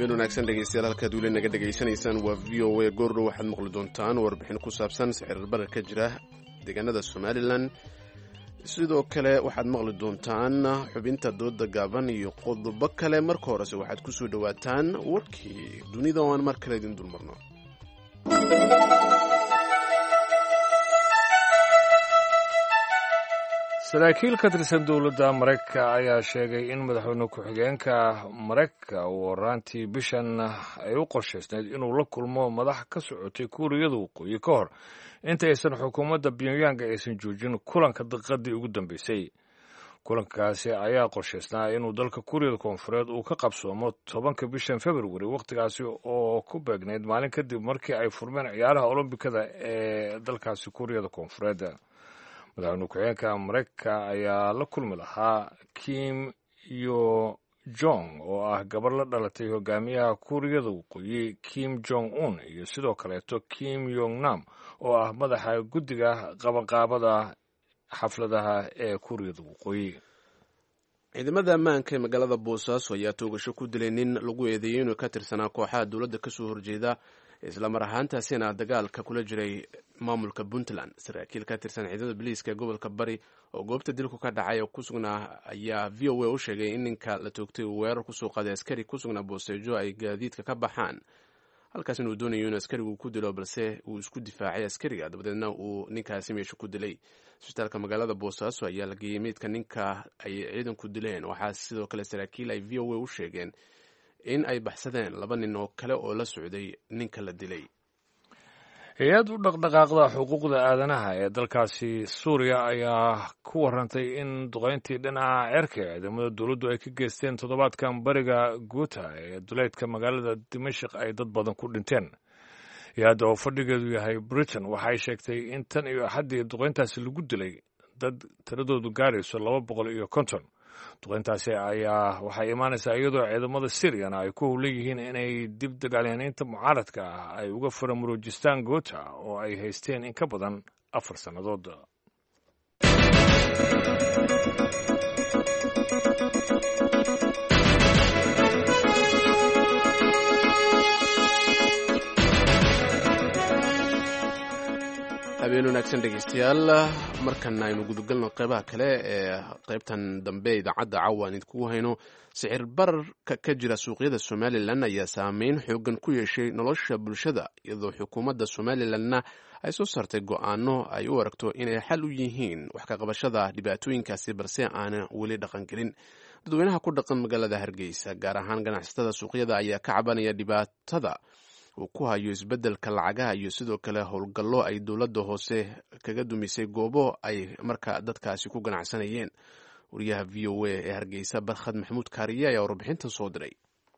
habeen wanaagsan dhegeystayaal halkaad weli naga dhegaysanaysaan waa v o a goordhow waxaad maqli doontaan warbixin ku saabsan sicir barar ka jira deegaanada somalilan sidoo kale waxaad maqli doontaan xubinta dooda gaaban iyo qodobo kale marka horese waxaad ku soo dhowaataan warkii dunida oo aan mar kale idin dulmarno saraakiil ka tirsan dowladda maraykanka ayaa sheegay in madaxweyne ku-xigeenka maraykanka uu horaantii bishan ay u qorshaysnayd inuu la kulmo madax ka socotay kuuriyada waqooyi ka hor inta aysan xukuumadda pyongyang aysan joojin kulanka daqiiqadii ugu dambeysay kulankaasi ayaa qorshaysnaa inuu dalka kuuriyada koonfureed uu ka qabsoomo tobanka bishan februari wakhtigaasi oo ku beegnayd maalin kadib markii ay furmeen ciyaaraha olombikada ee dalkaasi kuuriyada koonfureed madaxweyne ku-xigeenka maraykanka ayaa la kulmi lahaa kim yo jong oo ah gabar la dhalatay hogaamiyaha kuuriyada waqooyi kim jong un iyo sidoo kaleeto kim yong nam oo ah madaxa guddiga qabanqaabada xafladaha ee kuuriyada waqooyi ciidamada ammaanka ee magaalada boosaaso ayaa toogasho ku dilay nin lagu eedeeyey inuu ka tirsanaa kooxaha dowladda kasoo horjeeda islamar ahaantaasina dagaalka kula jiray maamulka puntland saraakiil ka tirsan ciidamada biliiska ee gobolka bari oo goobta dilku ka dhacay oo ku sugnaa ayaa v o a u sheegay in ninka la toogtay uu weerar kusoo qaaday askari ku sugnaa booseejo ay gaadiidka ka baxaan halkaas inuu doonayo in askarigu ku dilo balse uu isku difaacay askariga dabadeedna uu ninkaasi meesha ku dilay isbitaalka magaalada boosaaso ayaa la geeyey meydka ninka ay ciidanku dileen waxaa sidoo kale saraakiil ay v o a u sheegeen in ay baxsadeen laba nin oo kale oo la socday ninka la dilay hay-ad u dhaqdhaqaaqda xuquuqda aadanaha ee dalkaasi suuriya ayaa ku warantay in duqayntii dhinaca ceerka ee ciidamada dowladdu ay ka geysteen toddobaadkan bariga guuta ee duleydka magaalada dimashik ay dad badan ku dhinteen hay-adda oo fadhigeedu yahay britain waxay sheegtay in tan iyo axaddii duqayntaasi lagu dilay dad tiradoodu gaarayso laba boqol iyo konton duqayntaasi ayaa waxay imaanaysaa iyadoo ciidamada syriana ay ku howlan yihiin inay dib dagaalyahaniinta mucaaradka ah ay uga faramuruujistaan goota oo ay haysteen in ka badan afar sannadood habeen wanaagsan dhegeystayaal markan aynu gudagalno qeybaha kale ee qeybtan dambe idaacadda caawa aan idinkugu hayno sicir bararka ka jira suuqyada somalilan ayaa saameyn xoogan ku yeeshay nolosha bulshada iyadoo xukuumadda somalilanna ay soo saartay go-aano ay u aragto inay xal u yihiin wax ka qabashada dhibaatooyinkaasi balse aana weli dhaqangelin dadweynaha ku dhaqan magaalada hargeysa gaar ahaan ganacsatada suuqyada ayaa ka cabanaya dhibaatada uu ku hayo isbeddelka lacagaha iyo sidoo kale howlgallo ay dowladda hoose kaga dumisay goobo ay marka dadkaasi ku ganacsanayeen wariyaha v o a ee hargeysa barkhad maxamuud kaariye ayaa warbixintan soo diray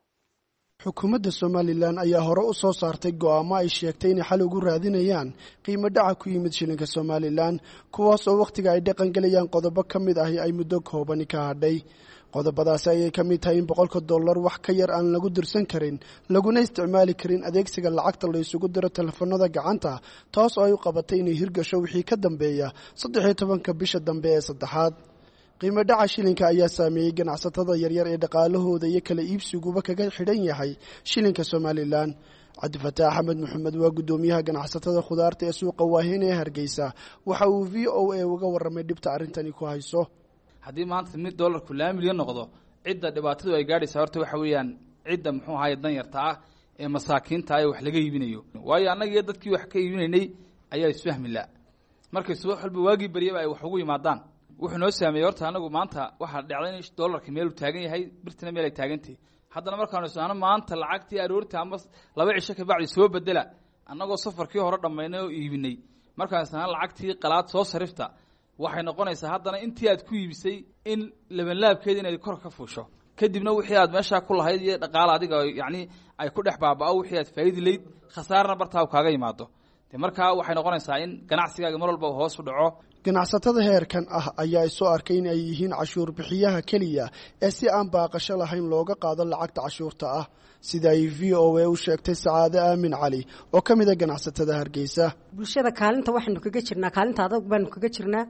xukuumadda somalilan ayaa hore u soo saartay go'aamo ay sheegtay inay xal ugu raadinayaan qiimo dhaca ku yimid shilinka somalilan kuwaas oo wakhtiga ay dhaqangelayaan qodobo ka mid ahi ay muddo koobani ka hadhay qodobadaasi ayay ka mid tahay in boqolka dollar wax ka yar aan lagu dirsan karin laguna isticmaali karin adeegsiga lacagta la isugu diro telefoonada gacanta taas oo ay u qabatay inay hirgasho wixii ka dambeeya saddexiyo tobanka bisha dambe ee saddexaad qiimo dhaca shilinka ayaa saameeyey ganacsatada yaryar ee dhaqaalahooda iyo kala iibsiguba kaga xidhan yahay shilinka somalilan cabdifataax axmed maxamed waa guddoomiyaha ganacsatada khudaarta ee suuqa waaheyn ee hargeysa waxa uu v o a uga warramay dhibta arrintani ku hayso haddii maanta mid dollarku laba milyan noqdo cidda dhibaatadu ay gaadhaysaa horta waxa weeyaan cidda muxuu ahaye danyarta ah ee masaakiinta ah ee wax laga iibinayo waayo annagiiyo dadkii wax ka iibinaynay ayaa isfahmi la markay subax walba waagii baryaba ay wax ugu yimaadaan wuxuu noo saameeyey horta anagu maanta waxaa dhacday in dollarka meeluu taagan yahay birtina meel ay taagantahy haddana markaanu isnaano maanta lacagtii aroorta ama laba cisho kabacdi soo bedela annagoo safarkii hore dhammaynay oo iibinay markaan isnaano lacagtii qalaad soo sarifta waxay noqonaysaa haddana intii aad ku iibisay in labanlaabkeeda inaad kor ka fuusho kadibna wixii aad meeshaa ku lahayd iyo dhaqaala adiga yacni ay ku dhex baaba'o wixii aad faa'idi layd khasaarna bartaa kaaga yimaado de markaa waxay noqonaysaa in ganacsigaaga mar walba hoos u dhaco ganacsatada heerkan ah ayaa isoo arkay in ay yihiin cashuur bixiyaha keliya ee si aan baaqasho lahayn looga qaado lacagta cashuurta ah sida ay v o a u sheegtay sacaade aamin cali oo ka mid a ganacsatada hargeysa bulshada kaalinta waxaynu kaga jirnaa kaalinta adag baanu kaga jirnaa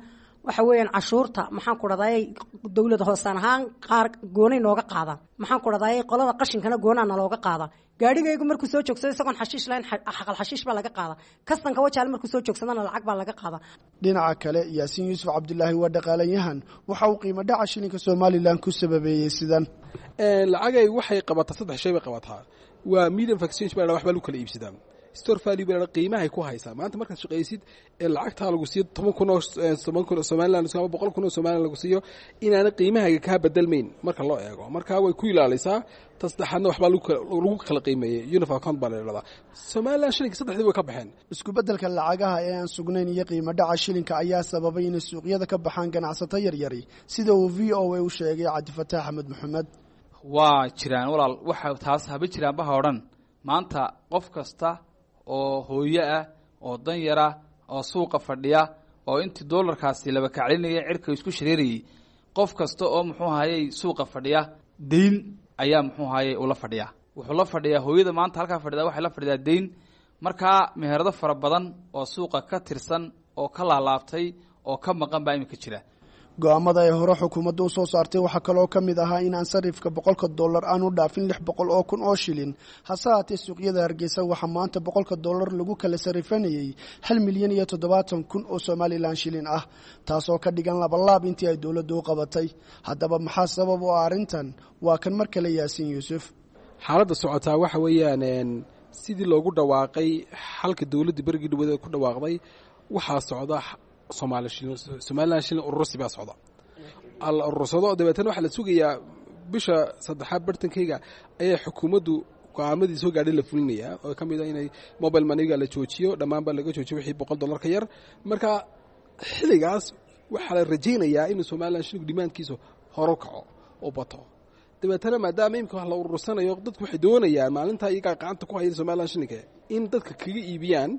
waxa weeyaan cashuurta maxaan ku dhahday dowlada hoosaan ahaan qaar goonay nooga qaadaan maxaan ku dhahday qolada qashinkana goonaa nalooga qaada gaadhigaygu markuu soo joogsado isagoon xashiish lahayn xaqal xashiish baa laga qaada kastanka wajaale markuu soo joogsadana lacag baa laga qaada dhinaca kale yaasiin yuusuf cabdulaahi waa dhaqaalayahan waxa uu qiimo dhaca shilinka somalilan ku sababeeyey sidan lacagay waxay qabataa saddex shay bay qabataa waa medium exchange baa waxbaa lagu kala iibsadaa store value baa qiimahay ku haysaa maanta markaad shaqaysid ee lacagtaa lagu siiyo toban kun oo toban kun oo somaliland ama boqol kun oo somaliland lagu siiyo inaana qiimahayga kaa bedelmayn marka loo eego marka way ku ilaalisaa ta saddexaadna waxbaa lagu kala qiimeeyey uniform account baa la idhahdaa somaliland shilinka saddexdii way ka baxeen isku beddelka lacagaha ee aan sugnayn iyo qiimo dhaca shilinka ayaa sababay inay suuqyada ka baxaan ganacsato yaryari sida uu v o a u sheegay cabdifataax axmed maxamed waa jiraan walaal waxa taas haba jiraanbaha o dhan maanta qof kasta oo hooyo ah oo danyar ah oo suuqa fadhiya oo intii doolarkaasi laba kaclinaya cirka isku shareerayay qof kasta oo muxuu ahayey suuqa fadhiya dayn ayaa muxuu ahayey ula fadhiya wuxuu la fadhiyaa hooyada maanta halkaa fadhida waxay la fadhidaa dayn markaa meherado fara badan oo suuqa ka tirsan oo ka laalaabtay oo ka maqan baa iminka jira go-aamada ay hore xukuumadda u soo saartay waxaa kaloo ka mid ahaa inaan sarifka boqolka dollar aanu dhaafin lix boqol oo kun oo shilin hase haatee suuqyada hargeysa waxaa maanta boqolka dollar lagu kala sarifanayay hal milyan iyo toddobaatan kun oo somalilan shilin ah taasoo ka dhigan labalaab intii ay dowladdu u qabatay haddaba maxaa sabab u ah arrintan waa kan mar kale yaasiin yuusuf xaaladda socotaa waxa weeyaan sidii loogu dhawaaqay xalka dowladda berigii dhawadeed ku dhawaaqday waxaa socda somaali shilin somalilan shilin urursi baa socda la urursado dabeetana waxaa la sugayaa bisha saddexaad bartankeyga ayaa xukuumaddu go-aamadii soo gaadhay la fulinayaa oo ka mid a inay mobile maniga la joojiyo dhammaan baa laga joojiyo wixii boqol dollar ka yar marka xilligaas waxaa la rajaynayaa inuu somalilan shilinku dhimaankiisu horu kaco oo bato dabeetana maadaama imika wax la urursanayo dadku waxay doonayaan maalintaa iyagaa gacanta ku haya somalilan shilinka in dadka kaga iibiyaan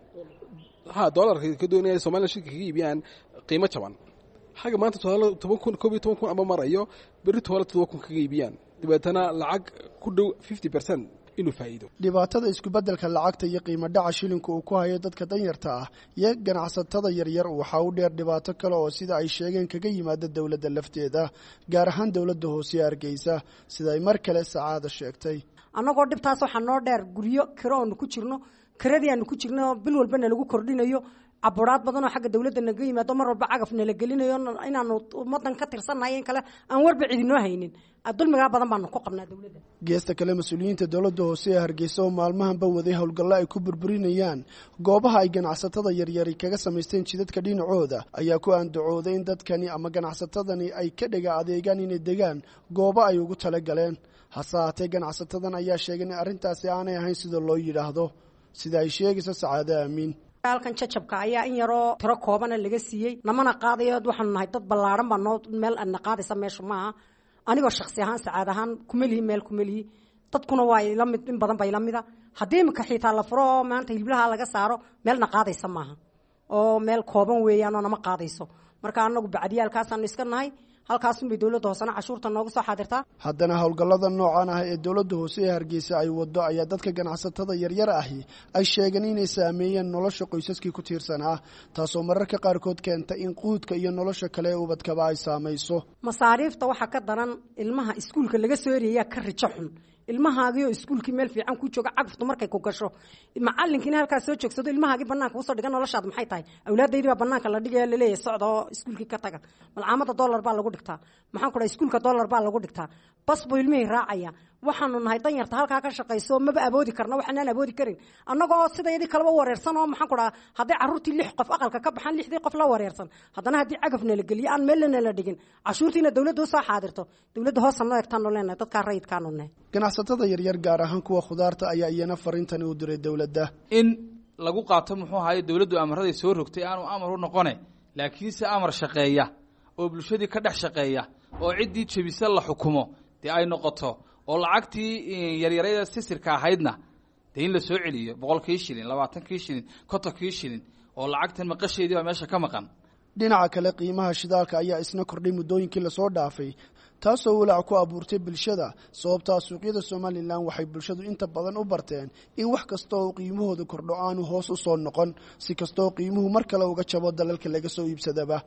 ha dolarka ka doonaya somalilan shilka kaga iibiyaan qiimo jaban xagga maanta toban kun koob iyo toban kun ama marayo berri toole todoba kun kaga iibiyaan dabeetana lacag ku dhow fifty percent inuu faa'iido dhibaatada isku-beddelka lacagta iyo qiimo dhaca shilinka uu ku hayo dadka danyarta ah iyo ganacsatada yaryar waxaa u dheer dhibaato kale oo sida ay sheegeen kaga yimaada dowladda lafteeda gaar ahaan dowladda hoose ee hargeysa sida ay mar kale sacaada sheegtay annagoo dhibtaas waxaa noo dheer guryo kiro oonu ku jirno kiradii aanu ku jirno bil walbana lagu kordhinayo caburaad badan oo xagga dowladda naga yimaado mar walba cagaf nala gelinayo inaanu ummadan ka tirsannahay in kale aan warba cidinoo haynin dulmigaa badan baanu ku qabnaa dowladda geesta kale mas-uuliyiinta dowladda hoose ee hargeysa oo maalmahanba waday howlgallo ay ku burburinayaan goobaha ay ganacsatada yaryari kaga samaysteen jidadka dhinacooda ayaa ku aandacooday in dadkani ama ganacsatadani ay ka dhega adeegaan inay degaan goobo ay ugu tala galeen hase haatee ganacsatadan ayaa sheegay in arrintaasi aanay ahayn sida loo yidhaahdo sida ay sheegayso sacaado aamiin halkan jajabka ayaa in yaroo tiro koobana laga siiyey namana qaadayo waxaanu nahay dad ballaaran baa noo meel adna qaadaysa meesha maaha anigoo shaksi ahaan sacaad ahaan kumelihi meel kumelihi dadkuna waa ila mid in badan ba ila mida haddii imika xiitaa la furo oo maanta hilblaha laga saaro meelna qaadaysa maaha oo meel kooban weeyaan oo nama qaadayso marka anagu bacdiyaalkaasaanu iska nahay halkaasunbay dowladda hoosena cashuurta noogu soo xaadirtaa haddana howlgallada noocan ah ee dowladda hoose ee hargeysa ay wado ayaa dadka ganacsatada yaryar ahi ay sheegeen inay saameeyeen nolosha qoysaskii ku tiirsanaa taasoo mararka qaarkood keenta in quudka iyo nolosha kale ee ubadkaba ay saamayso masaariifta waxaa ka daran ilmaha iskuulka laga soo ereeyaa ka rijo xun ilmahaagiioo iskuulkii meel fiican ku jooga cagaftu markay ku gasho macalinkiina halkaas soo joogsado ilmahaagii banaanka usoo dhiga noloshaad maxay tahay awlaadaydii baa banaanka la dhigaya laleeyahay socda oo iskuulkii ka taga malcaamada dollar baa lagu dhigtaa maxaan ku dhahay iskuulka dollar baa lagu dhigtaa bas buu ilmihii raacaya waxaanu nahay danyarta halkaa ka shaqayso maba aboodi karna waxaanaan aboodi karin annagoo sidayadii kaleba wareersan oo maxaan ku dhaha hadday carruurtii lix qof aqalka ka baxaan lixdii qof la wareersan haddana haddii cagafna la geliyo aan meelna la dhigin cashuurtiina dowladda usoo xaadirto dowladda hoosa noo egtaanu leenahay dadkaa rayidkaanu nahay ganacsatada yaryar gaar ahaan kuwa khudaarta ayaa iyana fariintani u diray dowladda in lagu qaato muxuu ahaye dowladdu amaraday soo rogtay aanu amar u noqone laakiinse amar shaqeeya oo bulshadii ka dhex shaqeeya oo ciddii jebisa la xukumo dee ay noqoto oo lacagtii yaryarada sisirka ahaydna dee in la soo celiyo boqolkii shilin labaatankii shilin kontonkii shilin oo lacagtan maqasheedii baa meesha ka maqan dhinaca kale qiimaha shidaalka ayaa isna kordhay muddooyinkii lasoo dhaafay taasoo walaac ku abuurtay bulshada sababtaa suuqyada somalilan waxay bulshadu inta badan u barteen in wax kasta oo qiimahooda kordho aanu hoos u soo noqon si kastaoo qiimuhu mar kale uga jabo dalalka laga soo iibsadaba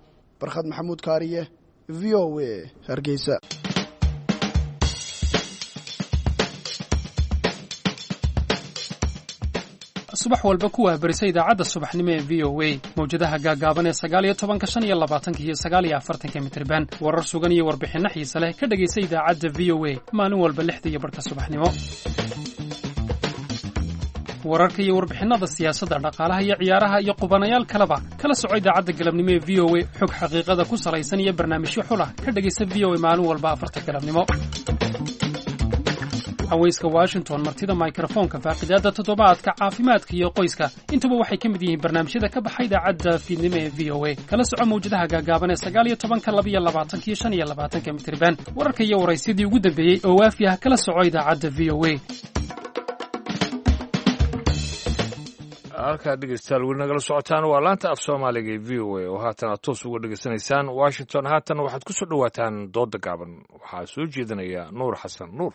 barkhad maxamuud kaariye v o a hargeysa subax walba ku waabarisa idaacadda subaxnimo ee v o a mawjadaha gaaggaaban ee sagaaliyo tobanka shan iyo labaatanka iyo sagaaliyo afartanka mitriban warar sugan iyo warbixinno xiise leh ka dhegaysa idaacadda v o a maalin walba lixda iyo barhka subaxnimo wararka iyo warbixinnada siyaasadda dhaqaalaha iyo ciyaaraha iyo qubanayaal kaleba kala soco idaacadda galabnimo ee v o a xog xaqiiqada ku salaysan iyo barnaamijyo xulah ka dhegaysa v o a maalin walba afarta galabnimo haweyska washington martida mikrofoonka faaqidaadda toddobaadka caafimaadka iyo qoyska intuba waxay ka mid yihiin barnaamijyada ka baxa idaacadda fiidnimo ee v o a kala soco mawjadaha gaagaaban ee sagaal iyo tobanka labiyo labaatanka iyo shan iyo labaatanka mitriban wararka iyo waraysyadii ugu dambeeyey oo waafi ah kala soco idaacadda v o a halkaa dhegeystayaal weli nagala socotaan waa laanta af soomaaliga ee v o a oo haatan aad toos uga dhegeysanaysaan washington haatan waxaad ku soo dhowaataan dooda gaaban waxaa soo jeedinaya nuur xasan nuur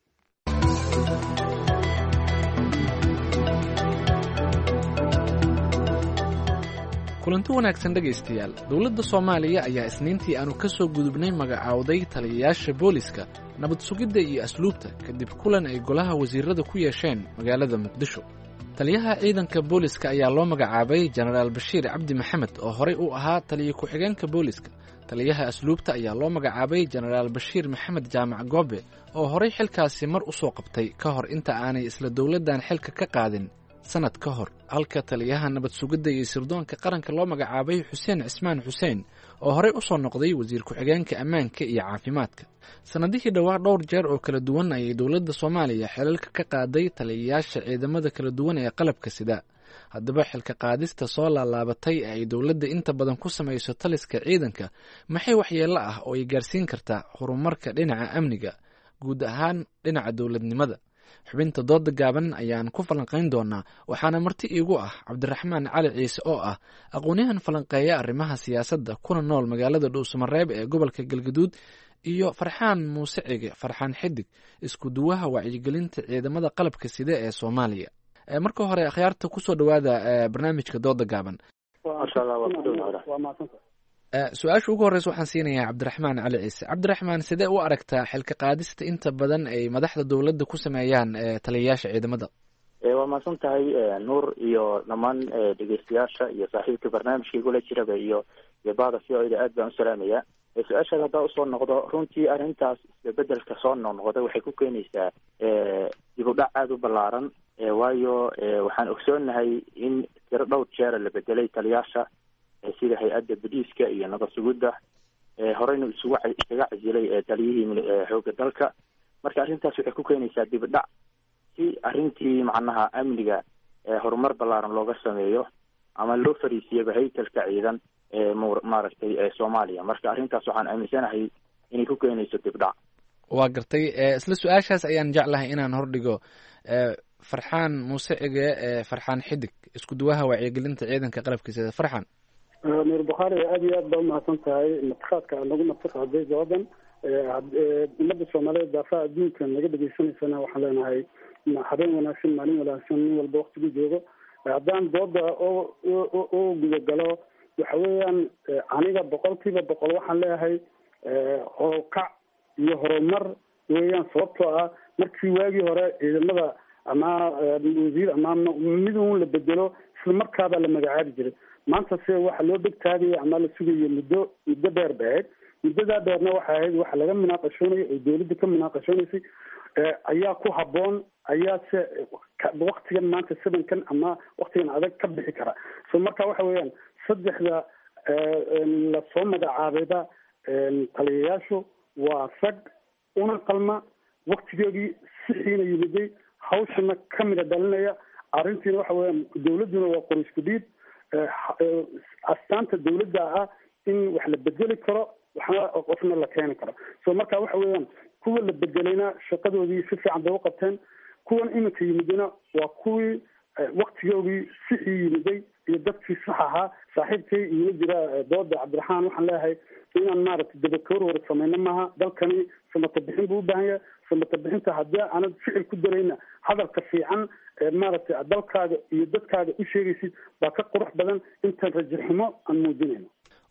kulanti wanaagsan dhegaystayaal dowladda soomaaliya ayaa isniintii aanu ka soo gudubnay magacaawday taliyayaasha booliska nabad sugidda iyo asluubta kadib kulan ay golaha wasiirada ku yeesheen magaalada muqdisho taliyaha ciidanka booliska ayaa loo magacaabay jenaraal bashiir cabdi maxamed oo horey u ahaa taliya ku-xigeenka booliska taliyaha asluubta ayaa loo magacaabay jenaraal bashiir maxamed jaamac goobe oo horey xilkaasi mar u soo qabtay ka hor inta aanay isla dowladdan xilka ka qaadin sanad ka hor halka taliyaha nabad sugidda iyo sirdoonka qaranka loo magacaabay xuseen cismaan xuseen oo horey u soo noqday wasiir ku-xigeenka ammaanka iyo caafimaadka sannadihii dhowaa dhowr jeer oo kala duwan ayay dowladda soomaaliya xilalka ka qaaday taliyayaasha ciidamada kala duwan ee qalabka sida haddaba xilka qaadista soo laalaabatay ee ay dowladda inta badan ku samayso taliska ciidanka maxay waxyeello ah oo ay gaarsiin kartaa horumarka dhinaca amniga guud ahaan dhinaca dowladnimada xubinta dooda gaaban ayaan ku falanqayn doonaa waxaana marti iigu ah cabdiraxmaan cali ciise oo ah aqoon-yahan falanqeeya arrimaha siyaasadda kuna nool magaalada dhuusamareeb ee gobolka galgaduud iyo farxaan muuse cige farxaan xidig isku duwaha wacyigelinta ciidamada qalabka side ee soomaaliya marka hore akhyaarta kusoo dhowaada barnaamijka dooda gaaban su-aasha ugu horreysa waxaan siinayaa cabdiraxmaan cali ciise cabdiraxmaan sidee u aragtaa xilka qaadista inta badan ay madaxda dowladda ku sameeyaan taliyayaasha ciidamada waa mahadsan tahay nuur iyo dhammaan dhegeystayaasha iyo saaxiibka barnaamijka igula jiraba iyo iyo bada v o da aad baan u salaamaya su-aashaada haddaa usoo noqdo runtii arrintaas isbebedelka soo noqnoqda waxay ku keenaysaa dib u dhac aada u ballaaran waayo waxaan ogsoonahay in tiro dhowr jeera la bedelay taliyaasha sida hay-adda badiiska iyo nabad sugidda horeyna isugu iskaga casilay taliyihii xoogga dalka marka arrintaas waxay ku keenaysaa dib dhac si arrintii macnaha amniga horumar ballaaran looga sameeyo ama loo fariisiyaba haykalka ciidan maaragtay soomaaliya marka arrintaas waxaan aaminsanahay inay ku keenayso dib dhac waa gartay isla su-aashaas ayaan jeclahay inaan hordhigo farxaan muuse cige farxaan xidig isku duwaha wacyigelinta ciidanka qalabkiisa farxaan nuur bukhaari aada iyo aad baa umahadsan tahay martiqaadka aad nagu martiqaaday doodan ummadda soomaaliyeed daafaha adduunka naga dhegeysanaysana waxaan leenahay habeen wanaagsan maalin wanaagsan nin walba waktigu joogo haddaan dooda oo gudagalo waxa weeyaan aniga boqolkiiba boqol waxaan leeyahay horokac iyo horumar weeyaan sababtoo ah markii waagii hore ciidamada ama wasiir ama midun la bedelo isla markaabaa la magacaabi jiray maanta se waxa loo dhegtaagaya ama la sugayo muddo muddo dheer ba ahayd muddadaa dheerna waxay ahayd waxa laga munaaqashoonaya oo dawladda ka munaaqashoonaysay ayaa ku haboon ayaa se waktigan maanta sabankan ama waktigan adag ka bixi kara so marka waxa weeyaan saddexda lasoo magacaabayba taliyayaashu waa rag una qalma waktigeedii sixiina yimiday hawshana kamida dhalinaya arrintiina waxa weeyaan dawladduna waa qor isku dhiib astaanta dawladda ah in wax la bedeli karo waxna qofna la keeni karo so marka waxa weeyaan kuwa la bedelayna shaqadoodii si fiican bay u qabteen kuwan iminka yimidina waa kuwii waktigoodii sixii yimiday iyo dadkii sax ahaa saaxiibkay iima jira dooda cabdiraxmaan waxaan leeyahay inaan maaragtay dabakoor hore sameyno maaha dalkani samata bixin buu u baahan yahay samata bixinta haddii aanad ficil ku darayna hadalka fiican maaragtay dalkaaga iyo dadkaaga u sheegaysid baa ka qurux badan intaan rajaxumo aan muujinayno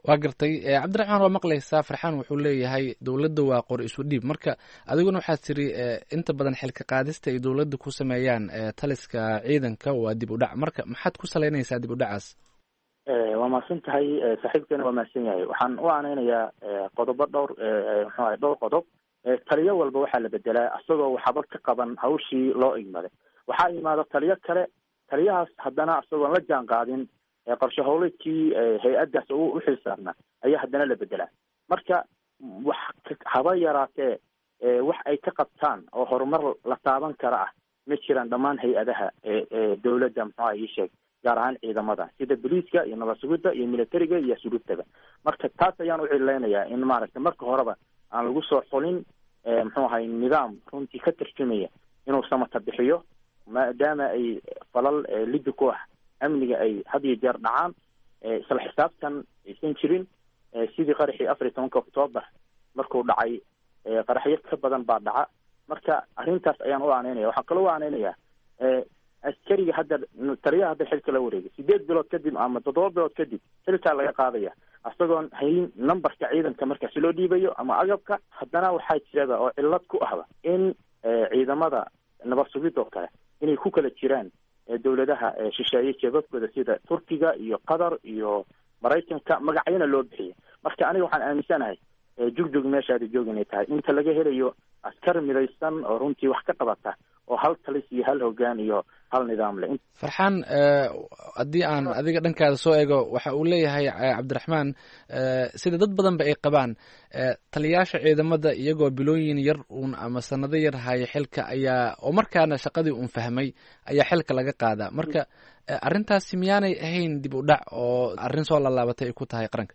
waa gartay cabdiraxmaan waa maqlaysaa farxaan wuxuu leeyahay dowladda waa qor isu dhiib marka adiguna waxaad tiri inta badan xilka qaadista ay dowladda ku sameeyaan taliska ciidanka waa dib u dhac marka maxaad ku salaynaysaa dib u dhacaas waa mahadsan tahay saaxiibkeena waa mahadsan yahay waxaan u aaneynayaa qodobo dhowr muxuu ahay dhowr qodob taliyo walba waxaa la bedelaa isagoo waxba ka qaban hawshii loo igmaday waxaa imaada taliyo kale taliyahaas haddana isagoon la jaan qaadin qorshe howleedkii hay-addaas u xilsaarnaa ayaa haddana la bedelaa marka wax haba yaraatee wax ay ka qabtaan oo horumar la taaban kara ah ma jiraan dhammaan hay-adaha dowladda muxuuha ii sheeg gaar ahaan ciidamada sida boliiska iyo nabad sugidda iyo militariga iyo suluubtaga marka taas ayaan u cileynayaa in maaragtay marka horeba aan lagu soo xulin muxuu ahay nidaam runtii ka tarjumaya inuu samata bixiyo maadaama ay falal liddi ku ah amniga ay had iyo jeer dhacaan isla xisaabtan aysan jirin sidii qaraxii afar iyo tobanka octoobar markuu dhacay qaraxyo ka badan baa dhaca marka arrintaas ayaan u aaneynaya waxaan kaloo u aaneynayaa askariga hadda taliyaha hadda xilka la wareegay sideed bilood kadib ama toddoba bilood kadib xilkaa laga qaadaya isagoon hayn numberka ciidanka markaasi loo dhiibayo ama agabka haddana waxaa jiraba oo cillad ku ahba in ciidamada nabad sugid oo kale inay ku kala jiraan dowladaha shisheeye jeebabkooda sida turkiga iyo qatar iyo maraykanka magacyana loo bixiya marka aniga waxaan aaminsanahay jugjug meeshaada joog inay tahay inta laga helayo askar midaysan oo runtii wax ka qabata oo hal talis iyo hal hogaan iyo hal nidaam leh farxaan haddii aan adiga dhankaada soo eego waxa uu leeyahay cabdiraxmaan sida dad badanba ay qabaan taliyaasha ciidamada iyagoo bilooyin yar uun ama sanado yar haya xilka ayaa oo markaana shaqadii uun fahmay ayaa xilka laga qaadaa marka arrintaasi miyaanay ahayn dib u dhac oo arrin soo laalaabatay ay ku tahay qaranka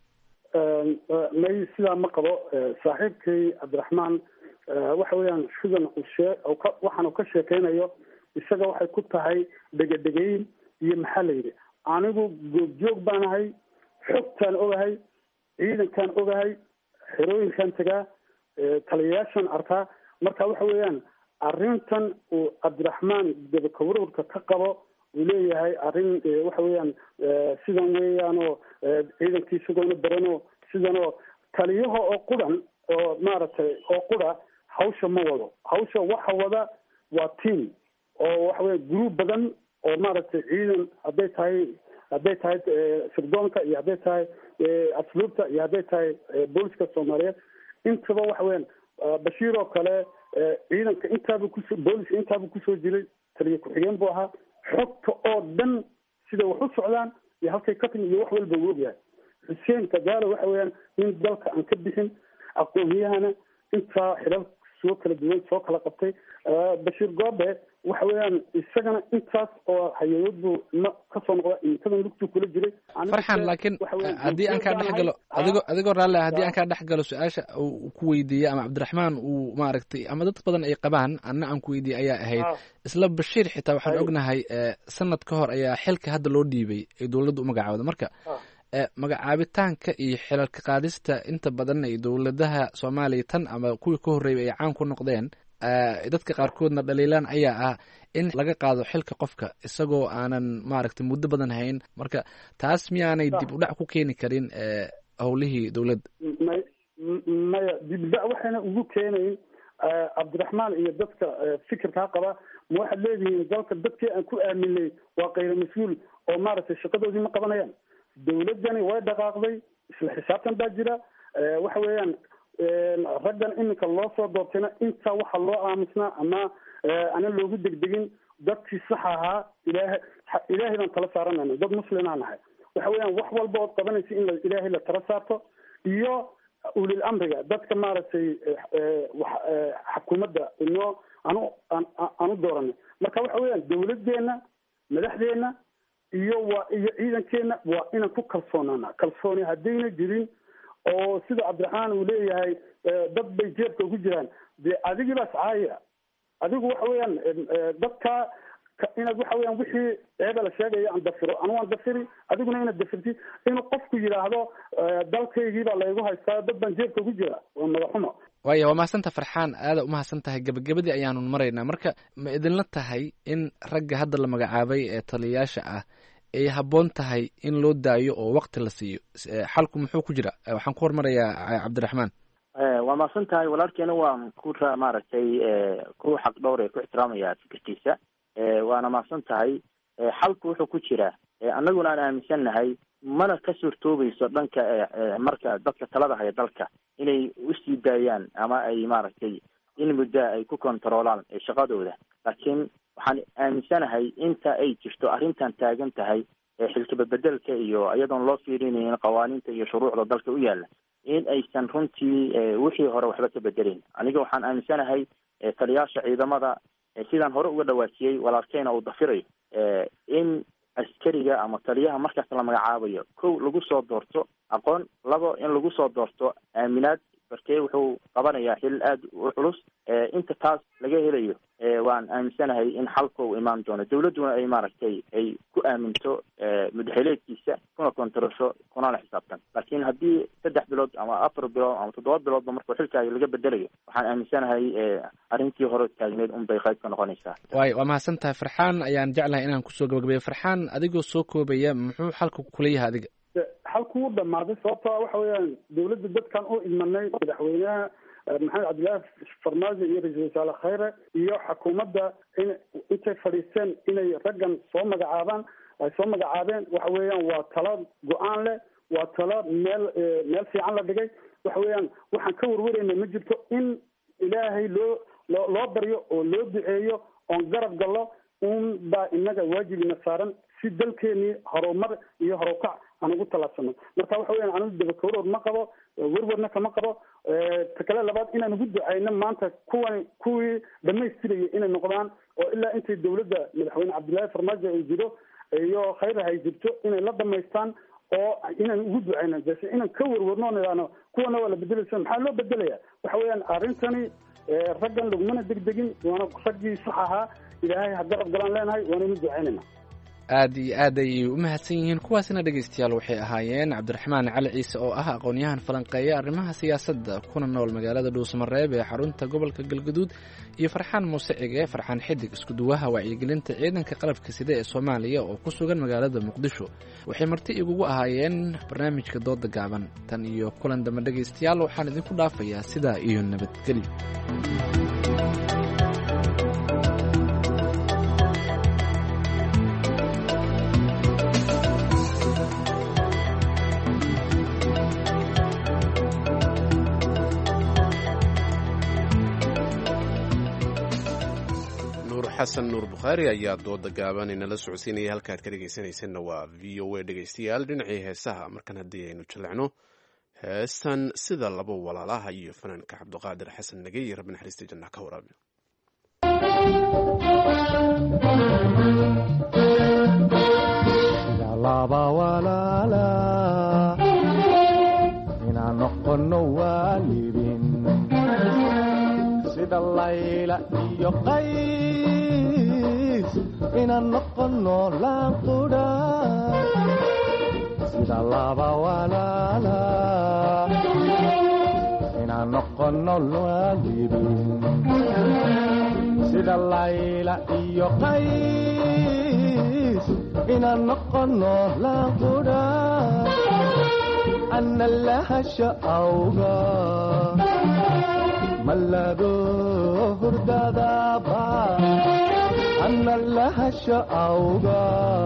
may sidaa ma qabo saaxiibkay cabdiraxmaan waxa weeyaan sidan ushee waxaan uu ka sheekeynayo isaga waxay ku tahay dhegadhegeyn iyo maxaa la yidhi anigu goobjoog baan ahay xogtaan ogahay ciidankaan ogahay xerooyinkaan tagaa taliyayaashaan arkaa marka waxa weeyaan arrintan uu cabdiraxmaan gabakawarwarka ka qabo uu leeyahay arrin waxa weeyaan sidan weeyaanoo ciidankii isagoona barano sidanoo taliyaha oo qudan oo maaragtay oo qura hawsha ma wado hawsha waxa wada waa team oo waxa weya group badan oo maaragtay ciidan hadday tahay hadday tahay sirdoonka iyo hadday tahay asluubta iyo hadday tahay booliska soomaaliyeed intaba waxa weeyaan bashiir oo kale ciidanka intaabu kuso booliska intaabu kusoo jiray taliya ku-xigeen buu ahaa xogta oo dhan sida wax u socdaan iyo halkay ka timi iyo wax walba uu ogyahay xuseen kagaalo waxa weeyaan in dalka aan ka bixin aqoon-yahana intaa xilal soo kala duwan soo kala qabtay bashiir goobe waxa weeyaan isagana intaas oo hayadood buu ma kasoo noqda imikadan lugtuu kula jiray farxan laakiin haddii aan kaa dhex galo adigoo adigoo raalle ah haddii aan kaa dhex galo su-aasha uu ku weydiiyey ama cabdiraxmaan uu maaragtay ama dad badan ay qabaan anna aan ku weydiiyey ayaa ahayd isla bashiir xitaa waxaan ognahay sanad ka hor ayaa xilka hadda loo dhiibay ay dowladda u magacaawda marka magacaabitaanka iyo xilalka qaadista inta badan ay dowladaha soomaaliya tan ama kuwii ka horreeyay ay caan ku noqdeen dadka qaarkoodna dhaliilaan ayaa ah in laga qaado xilka qofka isagoo aanan maaragtay muddo badan hayn marka taas miyaanay dib u dhac ku keeni karin howlihii dowladda may maya dib u dhac waxayna ugu keenayn cabdiraxmaan iyo dadka fikirkaa qaba ma waxaad leedihiin dalka dadkii aan ku aaminay waa kayra mas-uul oo maaragtay shaqadoodii ma qabanayaan dawladdani way dhaqaaqday isla xisaabtan baa jira waxa weeyaan raggan iminka loo soo doortayna intaa waxa loo aamusnaa ama aanan loogu degdegin dadkii sax ahaa ilaahay ilaahay baan tala saaranayna dad muslimaa nahay waxa weeyaan wax walba ood qabanaysa in ilaahay la tala saarto iyo ulil amriga dadka maaragtay xukuumadda inoo anu aanu dooranay marka waxa weeyaan dawladdeena madaxdeena iyo waa iyo ciidankeena waa inaan ku kalsoonaana kalsooni haddayna jirin oo sida cabdiraxmaan uu leeyahay dad bay jeebka ugu jiraan dee adigiibaas caaya adigu waxa weeyaan dadka inaad waxa weeyaan wixii ceeba la sheegaya aan dafiro anu waan dafiri adiguna inaad dafirti inuu qofku yidhaahdo dalkaygii baa laygu haystaa dad baan jeebka ugu jira waa madaxumo waaya waa mahadsanta farxaan aada umahadsan tahay gebagabadii ayaanu maraynaa marka ma idinla tahay in ragga hadda la magacaabay ee taliyayaasha ah ay habboon tahay in loo daayo oo wakti la siiyo xalku muxuu ku jira waxaan ku hormarayaa cabdiraxmaan waa mahadsan tahay walaalkeena waan ku maaragtay ku xaq dhowr ee ku ixtiraamaya fikirkiisa waana mahadsan tahay xalku wuxuu ku jiraa annaguna aan aaminsannahay mana ka suurtoobayso dhanka marka dadka talada haya dalka inay usii daayaan ama ay maaragtay in muddaa ay ku kontaroolaan shaqadooda laakiin waxaan aaminsanahay inta ay jirto arrintan taagan tahay xilkababedelka iyo iyadoon loo fiirinayn qawaaniinta iyo shuruucda dalka u yaala in aysan runtii wixii hore waxba ka bedelayn aniga waxaan aaminsanahay taliyaasha ciidamada sidaan hore uga dhawaajiyey walaalkeyna uu dafirayo in askariga ama taliyaha markaas la magacaabayo kow lagu soo doorto aqoon labo in lagu soo doorto aaminaad barkee wuxuu qabanayaa xil aada u culus inta taas laga helayo waan aaminsanahay in xalka uu imaan doono dawladduna ay maaragtay ay ku aaminto mudaxileedkiisa kuna kontarasho kunala xisaabtan laakiin haddii saddex bilood ama afar bilood ama toddoba biloodba markuu xilkaaga laga bedelayo waxaan aaminsanahay arrintii hore taagneed un bay qayb ka noqonaysaa waay waa mahadsan tahay farxaan ayaan jeclahay inaan kusoo gabagabeeyo farxaan adigoo soo koobaya muxuu xalka kula yahay adiga xalku u dhamaaday sababtoo waxa weeyaan dawladda dadkan u idmanay madaxweynaha maxamed cabdillaahi farmaajo iyo ra-iisul wasaare khayre iyo xukuumadda in intay fadhiisteen inay raggan soo magacaabaan ay soo magacaabeen waxa weeyaan waa talo go-aan leh waa talo meel meel fiican la dhigay waxa weeyaan waxaan ka warwarayna ma jirto in ilaahay loo loo loo baryo oo loo duceeyo oon garab gallo un baa inaga waajibina saaran si dalkeenii horumar iyo horukac aan ugu talaabsano marka waxa weyan anigu dabakawrood ma qabo werwarna kama qabo ta kale labaad inaan ugu ducayno maanta kuwan kuwii dhamaystiraya inay noqdaan oo ilaa intay dawladda madaxweyne cabdillaahi farmaajo ay jiro iyo khayra hay jirto inay la dhamaystaan oo inaan ugu ducayno base inaan ka werwarno o idhaano kuwana waa la bedelaysa maxaa loo bedelaya waxa weeyaan arrintani raggan lagumana degdegin waana raggii sax ahaa ilaahay ha garab galaan leenahay waanaynu ducaynayna aad iyo aad ayay u mahadsan yihiin kuwaasina dhegaystayaal waxay ahaayeen cabdiraxmaan cali ciise oo ah aqoon-yahan falanqeeya arrimaha siyaasadda kuna nool magaalada dhuusamareeb ee xarunta gobolka galgaduud iyo farxaan muuse cige farxaan xidig iskuduwaha wacyigelinta ciidanka qalabka sida ee soomaaliya oo ku sugan magaalada muqdisho waxay marti igugu ahaayeen barnaamijka dooda gaaban tan iyo kulan dambe dhegaystayaal waxaan idinku dhaafayaa sidaa iyo nabadgelyo xasan nuur bukhaari ayaa dooda gaaban inala socodsiinaya halkaad ka dhegaysanaysanna waa v o a dhegaystayaal dhinacii heesaha markan haddii aynu jallecno heestan sida laba walaalaha iyo fanaanka cabdiqaadir xasan nagey iyo rabbi naxariista janna ka waraabi laba walaala inaan noqono waalidin sida layla iyo qays inaan noqono laanqudha sida laba walaala inaan noqono waalidin sida layla iyo qays inaan noqono laanqudha ana lahasha awga mallado hurdadaba ana lahasha awga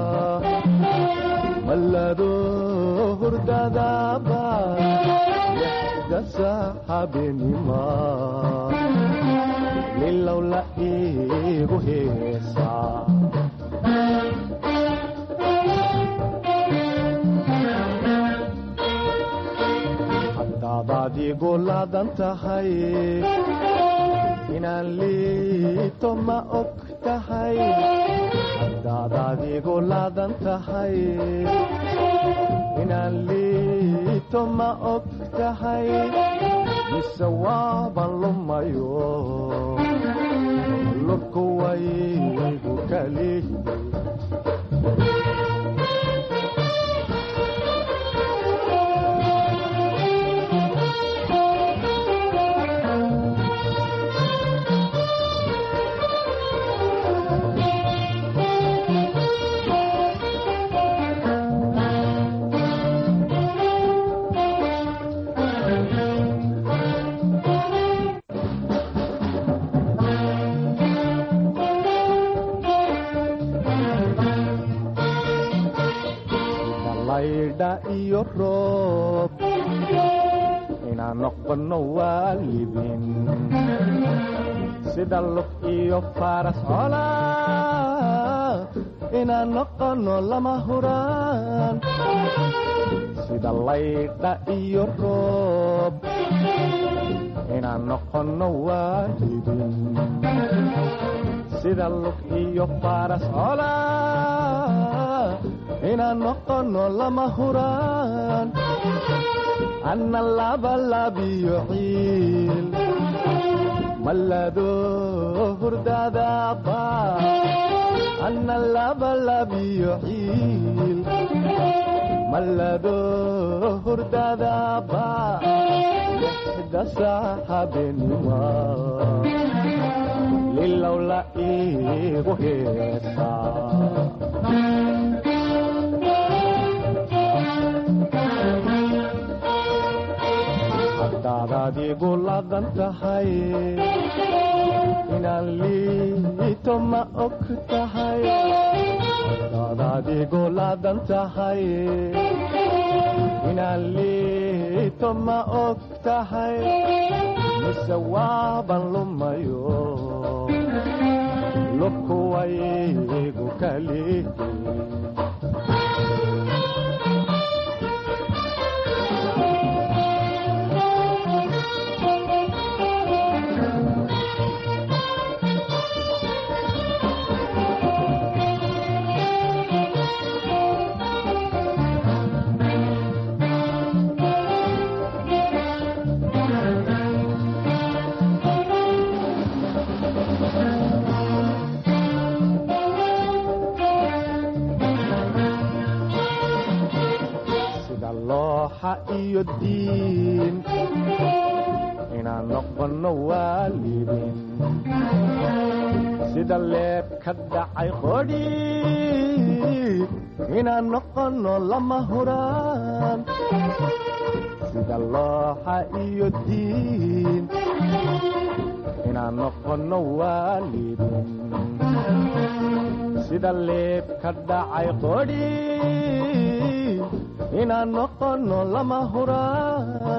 mallado hurdadaba dasa habenima lilow la iigu heesaa hadaadaad igu laadan tahay inaan liito ma og tahay hadaadaad igu laadan tahay inaan liito ma og tahay mise waaban lumayo lurku waygu kali laydha iyo roob inaan noqono waalidin sida lug iyo faras cola inaan noqono lama huraan sida laydha iyo roob inaan noqono waalidin sida lug iyo faras cola inaan noqono lama huraan anna labalabiyo ciil malado hurdadaba anna labalabiyo ciil malado hurdadaba lixda saaxabenima lilowla iigu heesaa haddaad adigu ladan tahay inaan liito ma og tahay haddaad adigu ladan tahay inaan liito ma og tahay mise waaban lumayo lubkuwaygu kalihi sida looxa iyo diin inaan noqono waalidin sida leeb ka dhacay qodhi inaan noqono lama huraan sida looxa iyo diin inaan noqono waalidin sida leeb ka dhacay qodhi inaan noqono lama huraan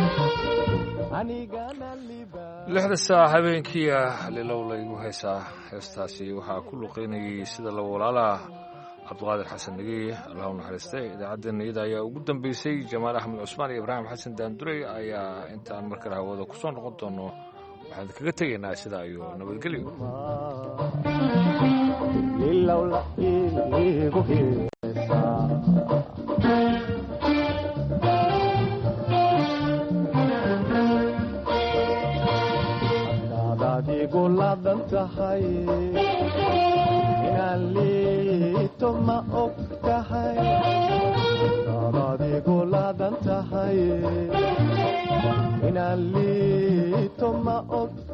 lixda saac habeenkii ah lilow laygu haysaa heestaasi waxaa ku luqeynayay sida la walaalaha cabdiqaadir xasan dhegey allahu naxariistay idaacaddeena iyada ayaa ugu dambeysay jamaal axmed cusmaan iyo ibraahim xasan daandurey ayaa intaan mar kale hawada ku soo noqon doono waxaan kaga tegaynaa sidaa iyo nabadgelyo lilowla iigu heesaa haddaad adigu ladan tahay inaan liito ma og tahay haddaad adigu ladan tahay inaan liito ma og